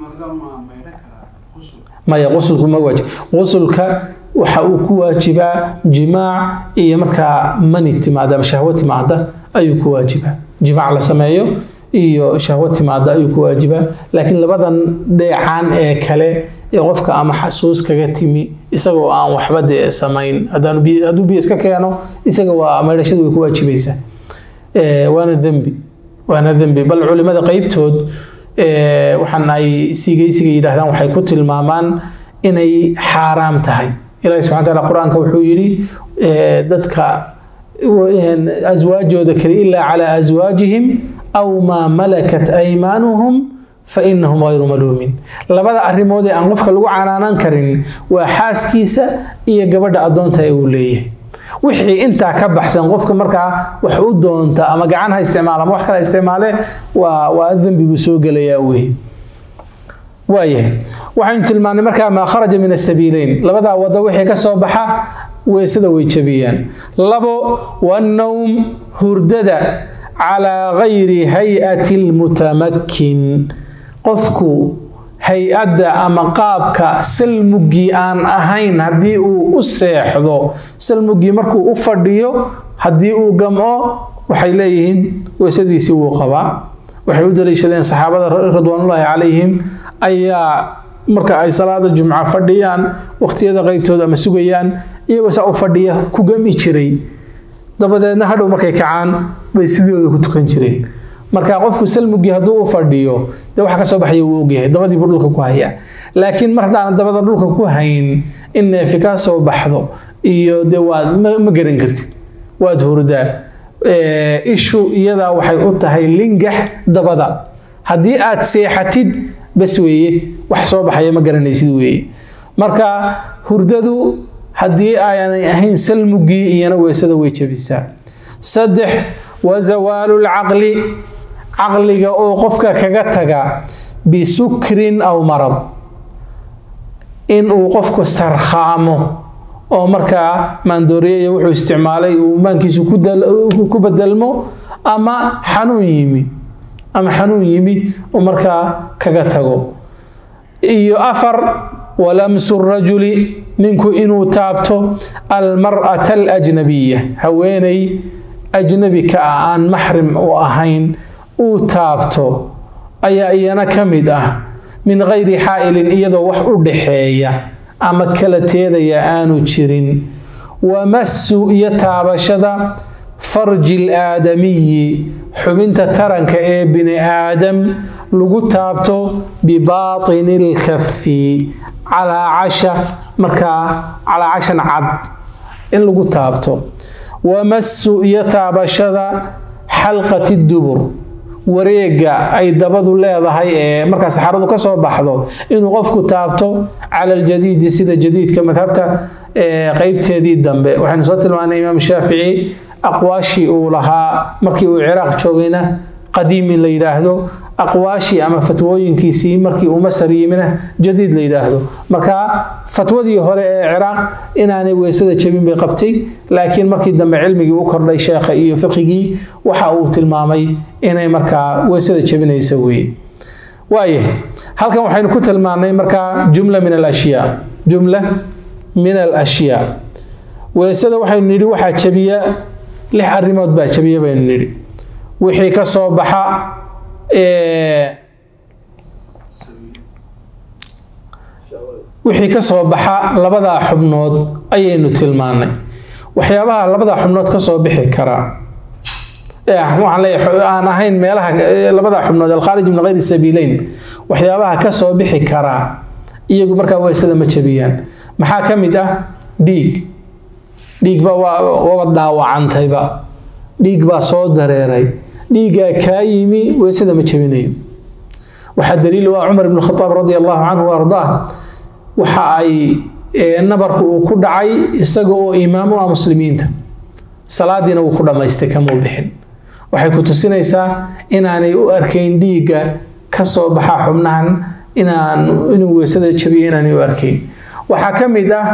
maya qusulku ma waajib qusulka waxa uu ku waajibaa jimaac iyo markaa mani timaada ama shahwo timaada ayuu ku waajibaa jimaac la sameeyo iyo shahwo timaada ayuu ku waajibaa laakiin labadan dheecaan ee kale ee qofka ama xasuus kaga timi isagoo aan waxba dee samayn hadduu biyo iska keeno isaga waa maydhashadu way ku waajibaysaa waana dembi waana dembi bal culimada qeybtood waxaan ay siigaysiga yidhaahdaan waxay ku tilmaamaan inay xaaraam tahay ilahi subxana taala qur-aanka wuxuu yidhi dadka aswaajooda kale ilaa calaa aswaajihim aw maa malakat aymaanuhum fa inahum hayru maluumin labada arrimood ee aan qofka lagu canaanan karin waa xaaskiisa iyo gabadha addoonta ee uu leeyahay wixii intaa ka baxsan qofka markaa wax u doonta ama gacan ha isticmaala ama wax kale isticmaale waa waa dembi buu soo gelayaa wey waayahay waxaynu tilmaanay markaa maa kharaja min asabiileyn labadaa wado wixii ka soo baxa weysada way jabiyaan labo wannowm hurdada calaa gayri hay-ati lmutamakin qofku hay-adda ama qaabka salmuggii aan ahayn haddii uu u seexdo salmuggii markuu u fadhiyo haddii uu gamco waxay leeyihiin weysadiisii wuu qabaa waxay u daliishadeen saxaabada ridwaanullaahi calayhim ayaa marka ay salaada jumca fadhiyaan waqtiyada qeybtooda ama sugayaan iyagoo saa u fadhiya ku gami jiray dabadeedna hadhow markay kacaan bay sidooda ku tukan jireen marka qofku salmugii hadduu u fadhiyo dee waxa ka soo baxaya wuu ogyahay dabadiibuu dhulka ku hayaa laakiin mar haddaanan dabada dhulka ku hayn in neefi kaa soo baxdo iyo dee waad ma garan kartid waad hurdaa ishu iyadaa waxay u tahay lingax dabada haddii aad seexatid bas weeye wax soo baxaya ma garanaysid weeye marka hurdadu haddii aanay ahayn salmugii iyana weysada way jebisaa saddex wa zawaalu lcaqli caqliga oo qofka kaga taga bisukrin aw marad in uu qofku sarkhaamo oo markaa maandooriyeya wuxuu isticmaalay uu maankiisu ku bedelmo ama xanuun yimi ama xanuun yimi uu markaa kaga tago iyo afar walamsu rajuli ninku inuu taabto almar'ata alajnabiya haweeney ajnabi ka ah aan maxrim u ahayn uu taabto ayaa iyana ka mid ah min gayri xaa'ilin iyadoo wax u dhaxeeya ama kala teedaya aanu jirin wamassu iyo taabashada farji ilaadamiyi xubinta taranka ee bini aadam lagu taabto bibaatini ilkafi calaacasha markaa calaacashan cad in lagu taabto wamassu iyo taabashada xalqati dubur wareega ay dabadu leedahay ee markaa saxaradu ka soo baxdo inuu qofku taabto cala aljadiidi sida jadiidka madhabta qeybteedii dambe waxaynu soo tilmaanay imaam shaafici aqwaashii uu lahaa markii uu ciraaq joogayna qadiimi la yidhaahdo aqwaashii ama fatwooyinkiisii markii uu masar yimina jadiid la yidhaahdo marka fatwadii hore ee ciraaq inaanay weysada jebin bay qabtay laakiin markii dambe cilmigii u kordhay sheekha iyo fiqigii waxa uu tilmaamay inay markaa weysada jebinaysa weeye waaye halkan waxaynu ku tilmaanay markaa jumla min alashyaa jumla min alashyaa weysada waxaynu nidhi waxaa jebiya lix arrimood baa jebiya baynu nidhi wixii ka soo baxa wixii ka soo baxa labadaa xubnood ayaynu tilmaanay waxyaabaha labadaa xubnood ka soo bixi karaa waxaan leeyahay aan ahayn meelaha labadaa xubnood alkhaarij min gayri sabiileyn waxyaabaha ka soo bixi karaa iyagu markaa weysada ma jebiyaan maxaa ka mid ah dhiig dhiigba waaba daawacantayba dhiig baa soo dareeray dhiiggaa kaa yimi weysada ma jebinayo waxaa daliil u ah cumar ibn khataab radi allahu canhu wa ardaah waxa ay nabarku uu ku dhacay isaga oo imaam u ah muslimiinta salaadiina wuu ku dhammaystay kamuu bixin waxay ku tusinaysaa inaanay u arkayn dhiigga ka soo baxa xubnahan inaan inuu weysada jabiyo inaanay u arkayn waxaa ka mid ah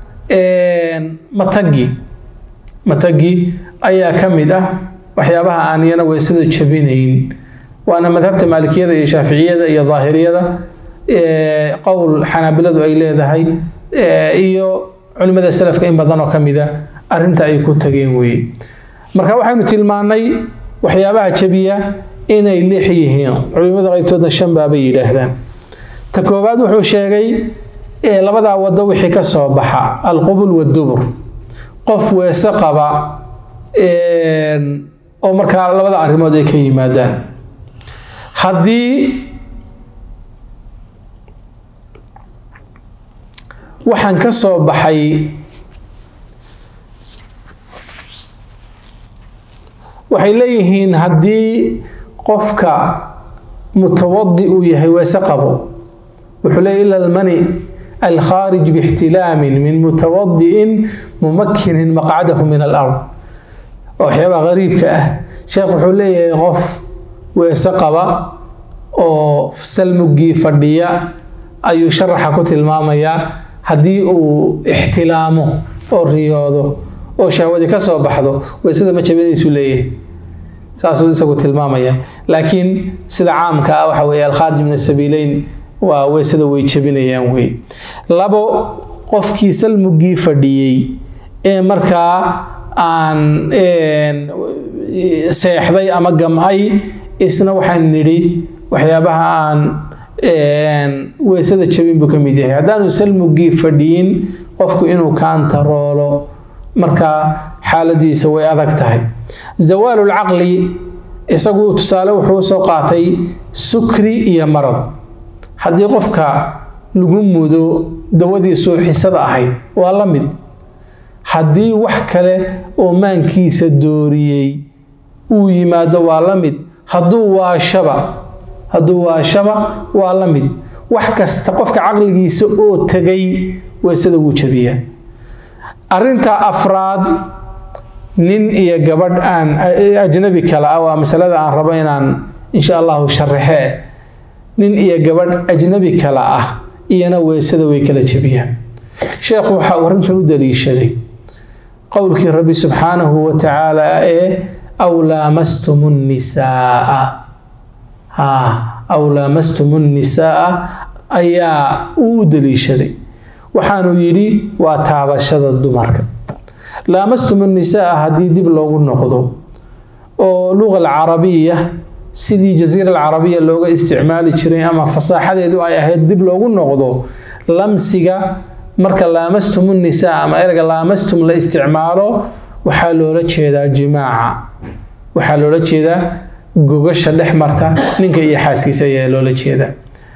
matagi matagi ayaa ka mid ah waxyaabaha aan iyana weysada jabinayn waana madhabta maalikiyada iyo shaaficiyada iyo daahiriyada qowl xanaabiladu ay leedahay iyo culimada salafka in badan oo ka mida arrinta ay ku tageen weeye marka waxaynu tilmaanay waxyaabaha jabiya inay lix yihiin culimada qaybtoodna shan baabay yidhaahdaan ta koowaad wuxuu sheegay labadaa wado wixii ka soo baxa alqubul wadubur qof weese qaba oo markaa labada arrimood ay ka yimaadaan haddii waxaan ka soo baxay waxay leeyihiin haddii qofka mutawadi uu yahay weese qabo wuxuu leeyahy ila almani alkhaarij bixtilaamin min mutawadi'in mumakinin maqcadahu min alard waxyaabaha qariibka ah sheekh wuxuu leeyahay qof weese qaba oo salmugii fadhiya ayuu sharaxa ku tilmaamayaa haddii uu ixtilaamo oo riyoodo oo shahwadii ka soo baxdo weysada ma jabinaysu leeyahay saasuu isagu tilmaamaya laakiin sida caamka ah waxa weeye alkhaarij min asabiileyn waa weysada way jabinayaan wey labo qofkii salmugii fadhiyey ee markaa aan seexday ama gam'ay isna waxaan nidhi waxyaabaha aan weysada jabin buu ka mid yahay haddaanu salmugii fadhiyin qofku inuu kaantaroolo markaa xaaladiisa way adag tahay zawaalulcaqli isagu tusaale wuxuu soo qaatay sukri iyo marad haddii qofka lagu mudo dawadii suuxisada ahayd waa la mid haddii wax kale oo maankiisa dooriyey uu yimaado waa la mid hadduu waashaba hadduu waashaba waa la mid wax kasta qofka caqligiisa oo tegay weysada wuu jabiyaa arrinta afraad nin iyo gabadh aan ajnabi kale ah waa masalada aan rabo inaan insha allahu sharaxe nin iyo gabadh ajnabi kale ah iyana weysada way kala jebiyaan sheekhu waxa uu arrintan u daliishaday qowlkii rabbi subxaanahu wa tacaala ee aw laamastum nnisaaa ha aw laamastum nnisaaa ayaa uu u daliishaday waxaanuu yidhi waa taabashada dumarka laamastum nnisaaa haddii dib loogu noqdo oo luqa alcarabiya sidii jasiira alcarabiya looga isticmaali jiray ama fasaaxadeedu ay ahayd dib loogu noqdo lamsiga marka laamastum nisaa ama erga laamastum la isticmaalo waxaa loola jeedaa jimaaca waxaa loola jeedaa gogasha dhex marta ninka iyo xaaskiisa ayaa loola jeedaa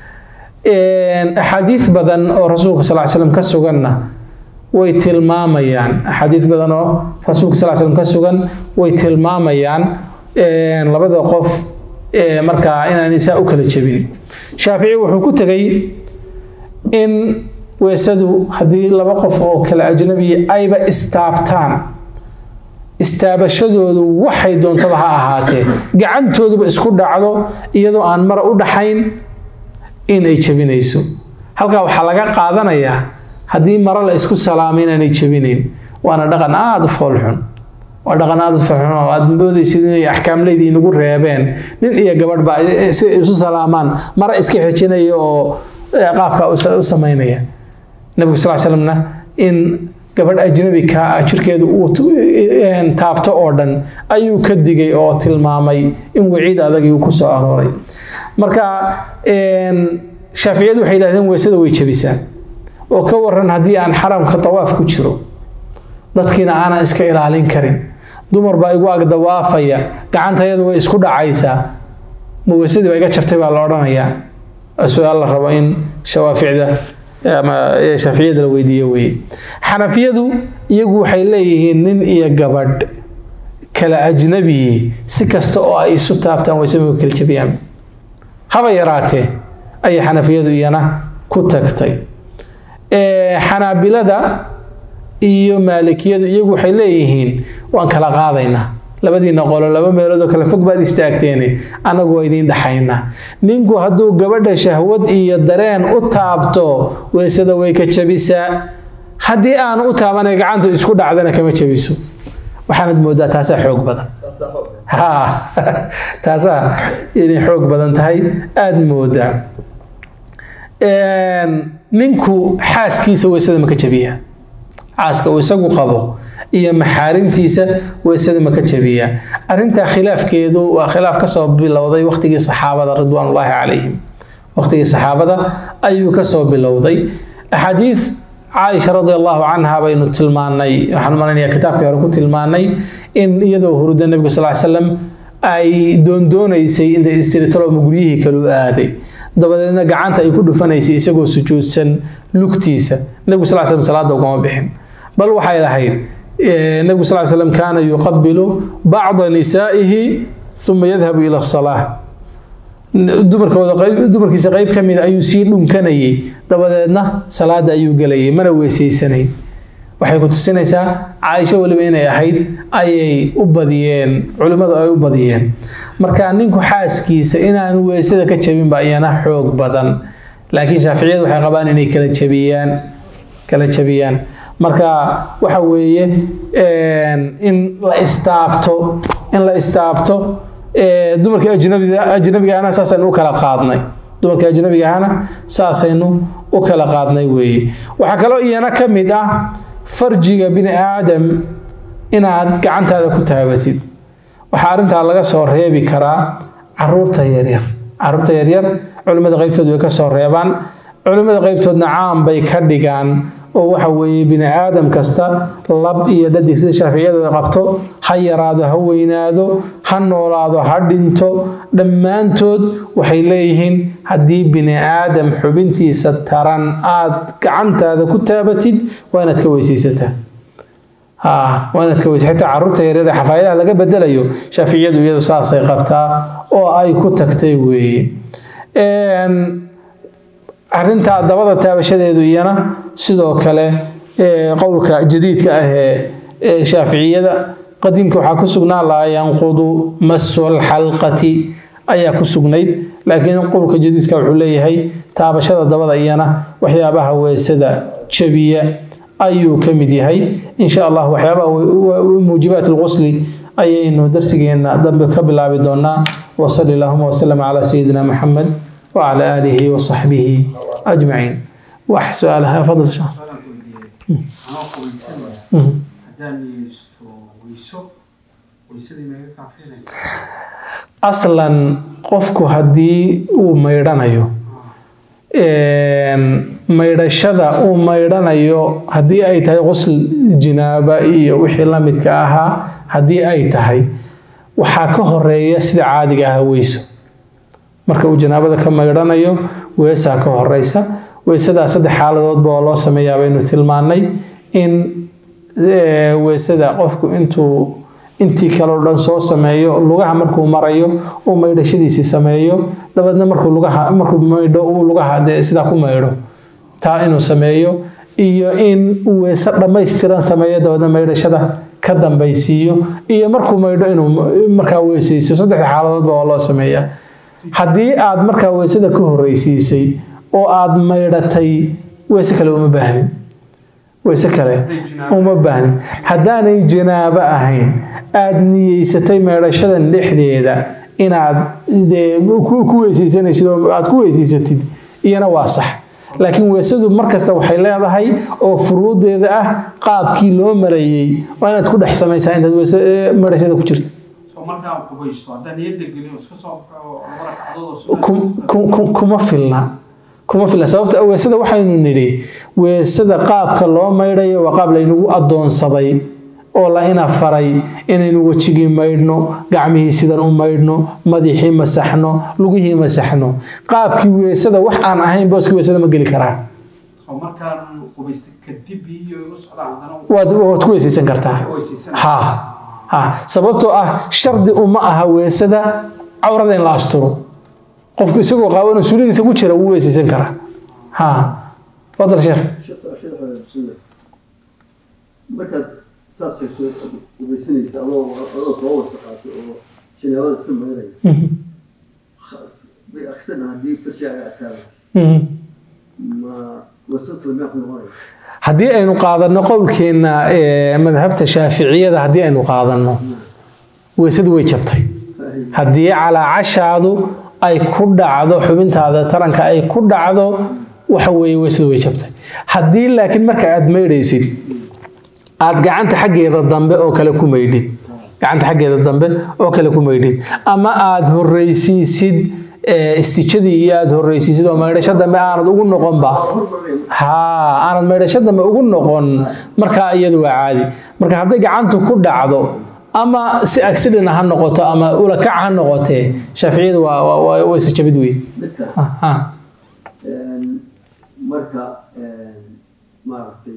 axaadiid badan oo rasuulka sal slam ka suganna way tilmaamayaan axaadiid badan oo rasuulka sal slam ka sugan way tilmaamayaan labada qof markaa inaan isaa u kala jebin shaafici wuxuu ku tegay in weesadu haddii laba qof oo kale ajnabiya ayba istaabtaan istaabashadoodu waxay doontaba ha ahaatee gacantooduba isku dhacdo iyadoo aan mara u dhaxayn in ay jebinayso halkaa waxaa laga qaadanayaa haddii maro la isku salaamay inaanay jebinayn waana dhaqan aada u foolxun waa dhaqan aada u foolxun oo aada moodaysid inay axkaamleydii inagu reebeen nin iyo gabadh baa si ay isu salaamaan maro iska xejinaya oo qaabka u samaynaya nabigu sal slamna in gabadh ajnabi kaa ah jirkeedu uu taabto oo dhan ayuu ka digay oo tilmaamay in waciid adagii uu ku soo arooray marka shaaficiyadu waxay yidhahdeen weysada way jebisaa oo ka waran haddii aan xaramka dawaaf ku jiro dadkiina aanan iska ilaalin karin dumar baa igu ag dawaafaya gacantayadu way isku dhacaysaa ma weysadii baa iga jabtay baa la odhanayaa su-aal la rabo in shawaaficda ama shaaficiyada la weydiiyo weye xanafiyadu iyagu waxay leeyihiin nin iyo gabadh kala ajnabiyi si kasta oo ay isu taabtaan weysama kala jabiyaan haba yaraatee ayay xanafiyadu iyana ku tagtay xanaabilada iyo maalikiyadu iyagu waxay leeyihiin waan kala qaadaynaa labadiina qolo laba meeloodoo kale fog baad istaagteene annagu waa idiin dhaxaynaa ninku hadduu gabadha shahwad iyo dareen u taabto weysada way ka jabisaa haddii aan u taabanay gacantu isku dhacdana kama jabiso waxaanad moodaa taasaa xoog badan ha taasaa inay xoog badan tahay aada moodaa ninku xaaskiisa weysada maka jabiyaa xaaska uu isagu qabo iyo maxaarimtiisa weysada maka jabiyaa arrintaa khilaafkeedu waa khilaaf kasoo bilowday waqtigii saxaabada ridwaanullaahi calayhim waqtigii saxaabada ayuu kasoo bilowday axaadiid caaisha radi allahu canha baynu tilmaanay waxaan malaynayaa kitaabkii hore ku tilmaanay in iyadoo hurda nebigu sal slam ay doondoonaysay intay istiritalooma guryihii kalu aaday dabadeedna gacanta ay ku dhufanaysay isagoo sujuudsan lugtiisa nebigu sal slam salaada ugama bixin bal waxay lahayd nebigu sal slam kaana yuqabilu bacda nisaa'ihi uma yadhabu ila salaa dumarkooda dumarkiisa qayb ka mida ayuu sii dhunkanayay dabadeedna salaada ayuu gelayay mana weesaysanayn waxay ku tusinaysaa caaisho weliba inay ahayd ayay u badiyeen culimmadu ay u badiyeen marka ninku xaaskiisa inaanu weysada ka jabinba iyana xoog badan laakiin shaaficiyadu waxay qabaan inay kala jabiyaan kala jabiyaan marka waxa weeye in la istaabto in la istaabto dumarkii ajnabiga ajnabigaana saasaynu u kala qaadnay dumarkii ajnabigahana saasaynu u kala qaadnay weeye waxaa kaloo iyana ka mid ah farjiga bini aadam inaad gacantaada ku taabatid waxaa arrintaa laga soo reebi karaa caruurta yaryar caruurta yaryar culimmada qaybtood way ka soo reebaan culimmada qaybtoodna caam bay ka dhigaan oo waxa weeye bini aadam kasta lab iyo dhadig sida shaaficiyadu ay qabto ha yaraado ha weynaado ha noolaado ha dhinto dhammaantood waxay leeyihiin haddii bini aadam xubintiisa taran aad gacantaada ku taabatid waa inaad ka weysaysataa waa inaad ka weysa xitaa carruurta yaryar ee xafaayadaha laga bedelayo shaaficiyadu iyadu saasay qabtaa oo ay ku tagtay weeye arrinta dabada taabashadeedu iyana sidoo kale qowlka jadiidka ah ee shaaficiyada qadiimka waxaa ku sugnaa laa yanqudu masu alxalqati ayaa ku sugnayd laakiin qowlka jadiidka wuxuu leeyahay taabashada dabada iyana waxyaabaha weesada jabiya ayuu ka mid yahay insha allah waxyaabaha muujibaat alqusli ayaynu darsigeena dambe ka bilaabi doonaa wasali allahuma wasalam calaa sayidina maxamed wacala aalihi wasaxbihi ajmaciin wax su-aalaha fadl shah anoo qubaysanaya haddaan niyeysto weyso weysadii maga kaafinaysa aslan qofku haddii uu maydhanayo maydhashada uu maydhanayo haddii ay tahay qusl jinaaba iyo wixii la midka ahaa haddii ay tahay waxaa ka horeeya sida caadiga ah weyso marka uu janaabada ka maydhanayo weesaa ka horeysa weesadaa saddex xaaladoodba oo loo sameeyaa baynu tilmaannay in weesada qofku intuu intii kaleo dhan soo sameeyo lugaha markuu marayo uu maydhashadiisii sameeyo dabeedna markuu lugaha markuu maydho uu lugaha dee sidaa ku maydho taa inuu sameeyo iyo in uu weese dhammaystiran sameeyo dabeedna maydhashada ka dambaysiiyo iyo markuu maydho inuu markaa weeseyso saddexda xaaladoodba waa loo sameeyaa haddii aad markaa weesada ka horreysiisay oo aad maydhatay weese kale uma baahnin weese kale uma baahnin haddaanay janaabo ahayn aad niyeysatay maydhashadan dhexdeeda inaad dee ku weyseysanaysid oo aad ku weyseysatid iyana waa sax laakiin weesadu markasta waxay leedahay oo furuudeeda ah qaabkii loo marayey waa inaad ku dhex samaysaa intaad weese maydhashada ku jirto soo markaan qubaysto haddaan niyadda geliyo iska soo baxo laba ragcadood oo kum- kum- kum- kuma filna kuma filna sababta weesada waxaynu nidhi weesada qaabka loo maydhayo waa qaab laynagu addoonsaday oo la ina faray inaynu wejigii maydhno gacmihii sidan u maydhno madaxii masaxno lugihii masaxno qaabkii weesada wax aan ahayn booskii weesada ma geli karaa soo markaan qubaysta kadib iyo igu socdaan haddana waad waad ku weysaysan kartaa weysaysan ha ha sababtoo ah shardi uma aha weesada cawrada in la asturo qofku isagoo qaawan oo suuligiisa ku jira wuu weysaysan karaa ha fadal sheekh markaad saas sheegto ubaysanaysa adoo adoo soo wasa qaato oo janaabada iska maydaya bay aksana haddii farshaaga adkaada ma wasad kale miyaa ku noqonaya haddii aynu qaadanno qowlkeenna ee madhabta shaaficiyada haddii aynu qaadanno weysadu way jabtay haddii calaacashaadu ay ku dhacdo xubintaada taranka ay ku dhacdo waxa weeye weysadu way jabtay haddii laakiin marka aad maydhaysid aad gacanta xaggeeda dambe oo kale ku maydhid gacanta xaggeeda dambe oo kale ku maydhid ama aad horreysiisid ee, istijadii iyo aad horreysiisid oo maydhasho dambe aanad ugu noqonba hormaraya haa aanad maydhasho dambe ugu noqon markaa iyadu waa caadi marka hadday gacantu ku dhacdo ama si accident ha noqoto ama ulakac ha noqotee shaaficiyadu waa waa- waa wayse jabid weyn mid kale Ha, ha. Een, marka een, maaragtay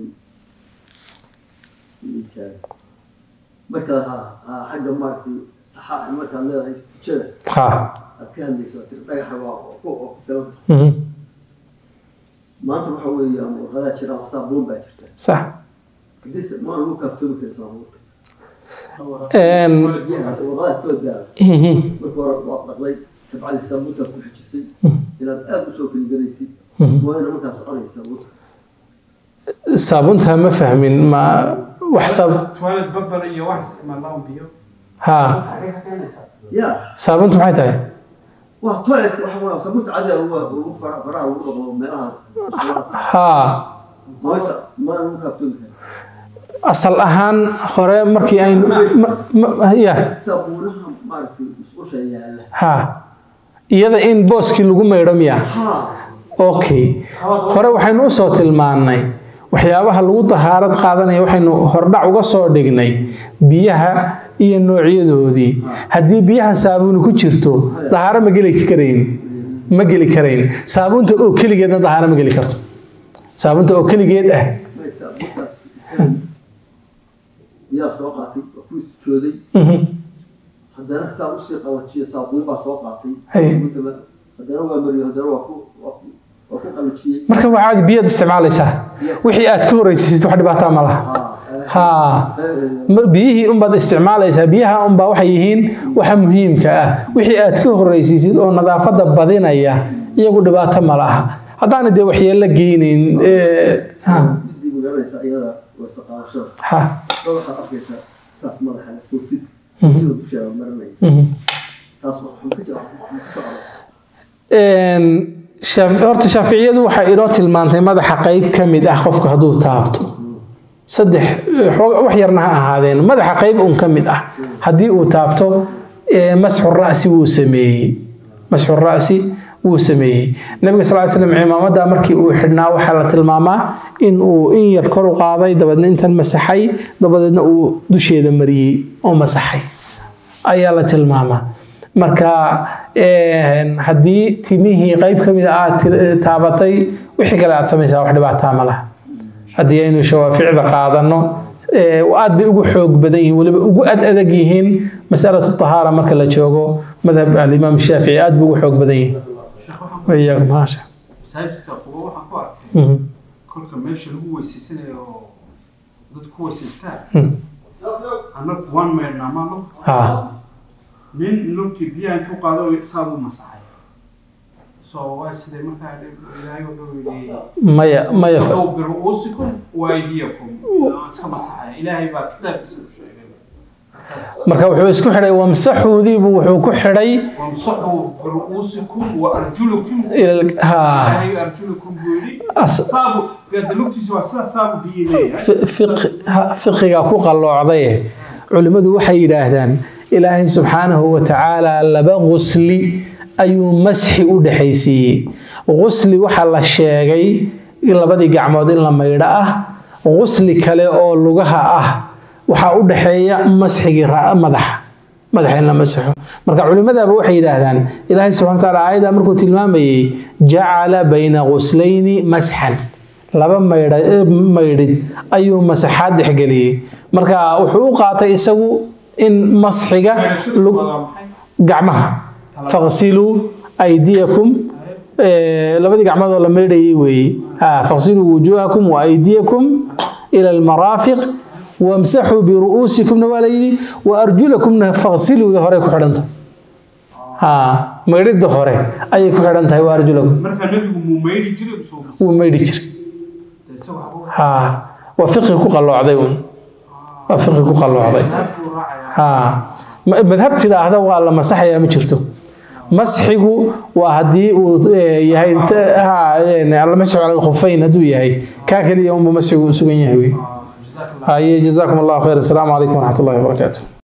ninkaan marka ha- ha- xagga maaragtay saxa markaad leedahay istijada ha aad ka hadlayso tiri dhagaxa waa waa ku waa ku filan mhm. maanta waxa weeye ama warqadaa jira ama saabuun baa jirta sax haddii se- ma lagu kaaftoomi kara saabuunta Een, biyaha warqadaas kala gaara mhm. marka hore waad dhaqday kabcdi saabuuntaad ku xijisay inaad aada usoo keligelaysid Mhm. waa ina markaa soconaya saabuunta saabunta ma fahmin ma wax saab toilet babal iyo wax isticmaalaan biyo ha xagee ka keenaysaa ya saabuntu maxay tahay waa toilet waxa waa saabuunta cadiga lagu lagu fara faraha lagu dhaqdo meelaha meelahaas ha meesha ma lagu kaaftoomi kara asal ahaan hore markii aynu ma- ma- ya saabuunaha maaragtay musqusha yaalla ha iyada in booskii lagu maydho miya ha okay hore waxaynu u soo tilmaannay waxyaabaha lagu tahaarad qaadanaya waxaynu hordhac uga soo dhignay biyaha iyo noocyadoodii haddii biyaha saabuuni ku jirto dahaaro ma geli karayn ma geli karayn saabuunta oo keligeedna dahaaro ma geli karto saabuunta oo keligeed ah may saabuuntaas biyaa soo qaatay waa ku istijooday mhm, haddana saa usii qabajiyo saabuun baa soo qaatay Hay. Saabuuntaba- haddana waa mariyo haddana waa ku waa ku waa ku qalajiyey marka waa caadi biyaad isticmaalaysaa wixii aad ka horreysiisid wax dhibaataa ma laha ha haa ma- biyihii unbaad isticmaalaysaa biyaha unbaa waxay yihiin waxa muhiimka ah wixii aad ka horreysiisid oo nadaafadda badinaya iyagu dhibaato ma laha haddaana dee waxyeello geynayn ee, ha midii magaranaysa iyada wasa qaadashada ha dad waxaad arkaysaa saas madaxa leh kursid sida dusheeda marinaya mhm. taas waxaan ka jira waxaan ka socda Een, shaaf- horta shaaficiyadu waxay inoo tilmaantay madaxa qayb ka mid ah qofku hadduu taabto saddex xoog- wax yarna ha ahaadeen madaxa qayb un ka mid ah haddii uu taabto ee, masxu ra'si wuu sameeyey masxu ra'si wuu sameeyey nabiga sal ly slam cimaamada markii uu xidhnaa waxaa la tilmaamaa in uu in yar kor u qaaday dabadeedna intan masaxay dabadeedna uu dusheeda mariyey oo masaxay ayaa la tilmaamaa marka een, haddii timihii qayb ka mid a aad tir- taabatay wixii kale aad samaysaa wax dhibaataa ma laha haddii aynu shawaaficda qaadano ee, aad bay ugu xoog badan yihiin weliba ugu ad adag yihiin masalatu tahaara marka la joogo madhab alimaam shaafici aad buu ugu xoog badan yihiin sheekh waxaan ku wayaakum maasha masaajidka quba waxaan ku arkay Mhm. kolka meesha lagu weyseysanayo oo dadku ku weyseystaan Mhm. annagu waan meedhnaa maa lug ha nin lugtii biyaha intuu qaado saabuu masaxay so waa sidee markaa ilaahay wuxuu yidhi maya maya fa- "Faqow biru'uusikum wa aydiyakum iska masaxaya ilaahay baa kitaabkiisa ku sheegay markaas marka wuxuu isku xidhay wamsaxuudiibu wuxuu ku xidhay wamsaxuu biru'uusikum wa arjulukum ila- ha ilaahay arjulukum buu yidhi As- saabu gada lugtiisa waa sida saabu biyi leeyahay fi- fiq- ha- fiqiga ku qalloocday culimmadu waxay yidhaahdaan ilaahay subxaanahu wa tacaala laba qusli ayuu masxi u dhexaysiiyey qusli waxaa la sheegay in labadii gacmood in la maydho ah qusli kale oo lugaha ah waxaa u dhexeeya masxigii ra- madaxa madaxa in la masaxo marka culimmadaaba waxay yidhaahdaan ilaahay subxana wa tacaala aayadda markuu tilmaamayey jacala bayna quslayni masxan laba maydha eh, maydhid ayuu masaxaad dhexgeliyey marka wuxuu u qaatay isagu in masxiga Meedhashadu lug- waa maxay gacmaha faqsiluu aydiyakum eh, labadii gacmood oo la maydhayay weeye Ha, faqsiluu wujuuhakum wa aydiyakum ila almaraafiq wamsaxuu biru'uusikumna waa la yidhi wa arjulakumna faqsiluuda hore ku xidhanta ha maydhidda hore ayay ku xidhan tahay wa arjulakum marka nabigu muu maydhi jiray soo mas wuu maydhi jiray isaga waxbuu ha waa fiqi ku qalloocday uun waa fiqi ku qalloocday naasbuu raacayaa ها ma- madhab tidhaahda waa la masaxayaa ma jirto masxigu waa haddii uu eh, yahay t- ha, een, almasxu cala alkhuffayn hadduu yahay kaa keliya unba masxigu u sugan yahay wey jazaak allah haye jazaakum allahu khayr asalaamu calaykum waraxmat ullahi wabarakaatu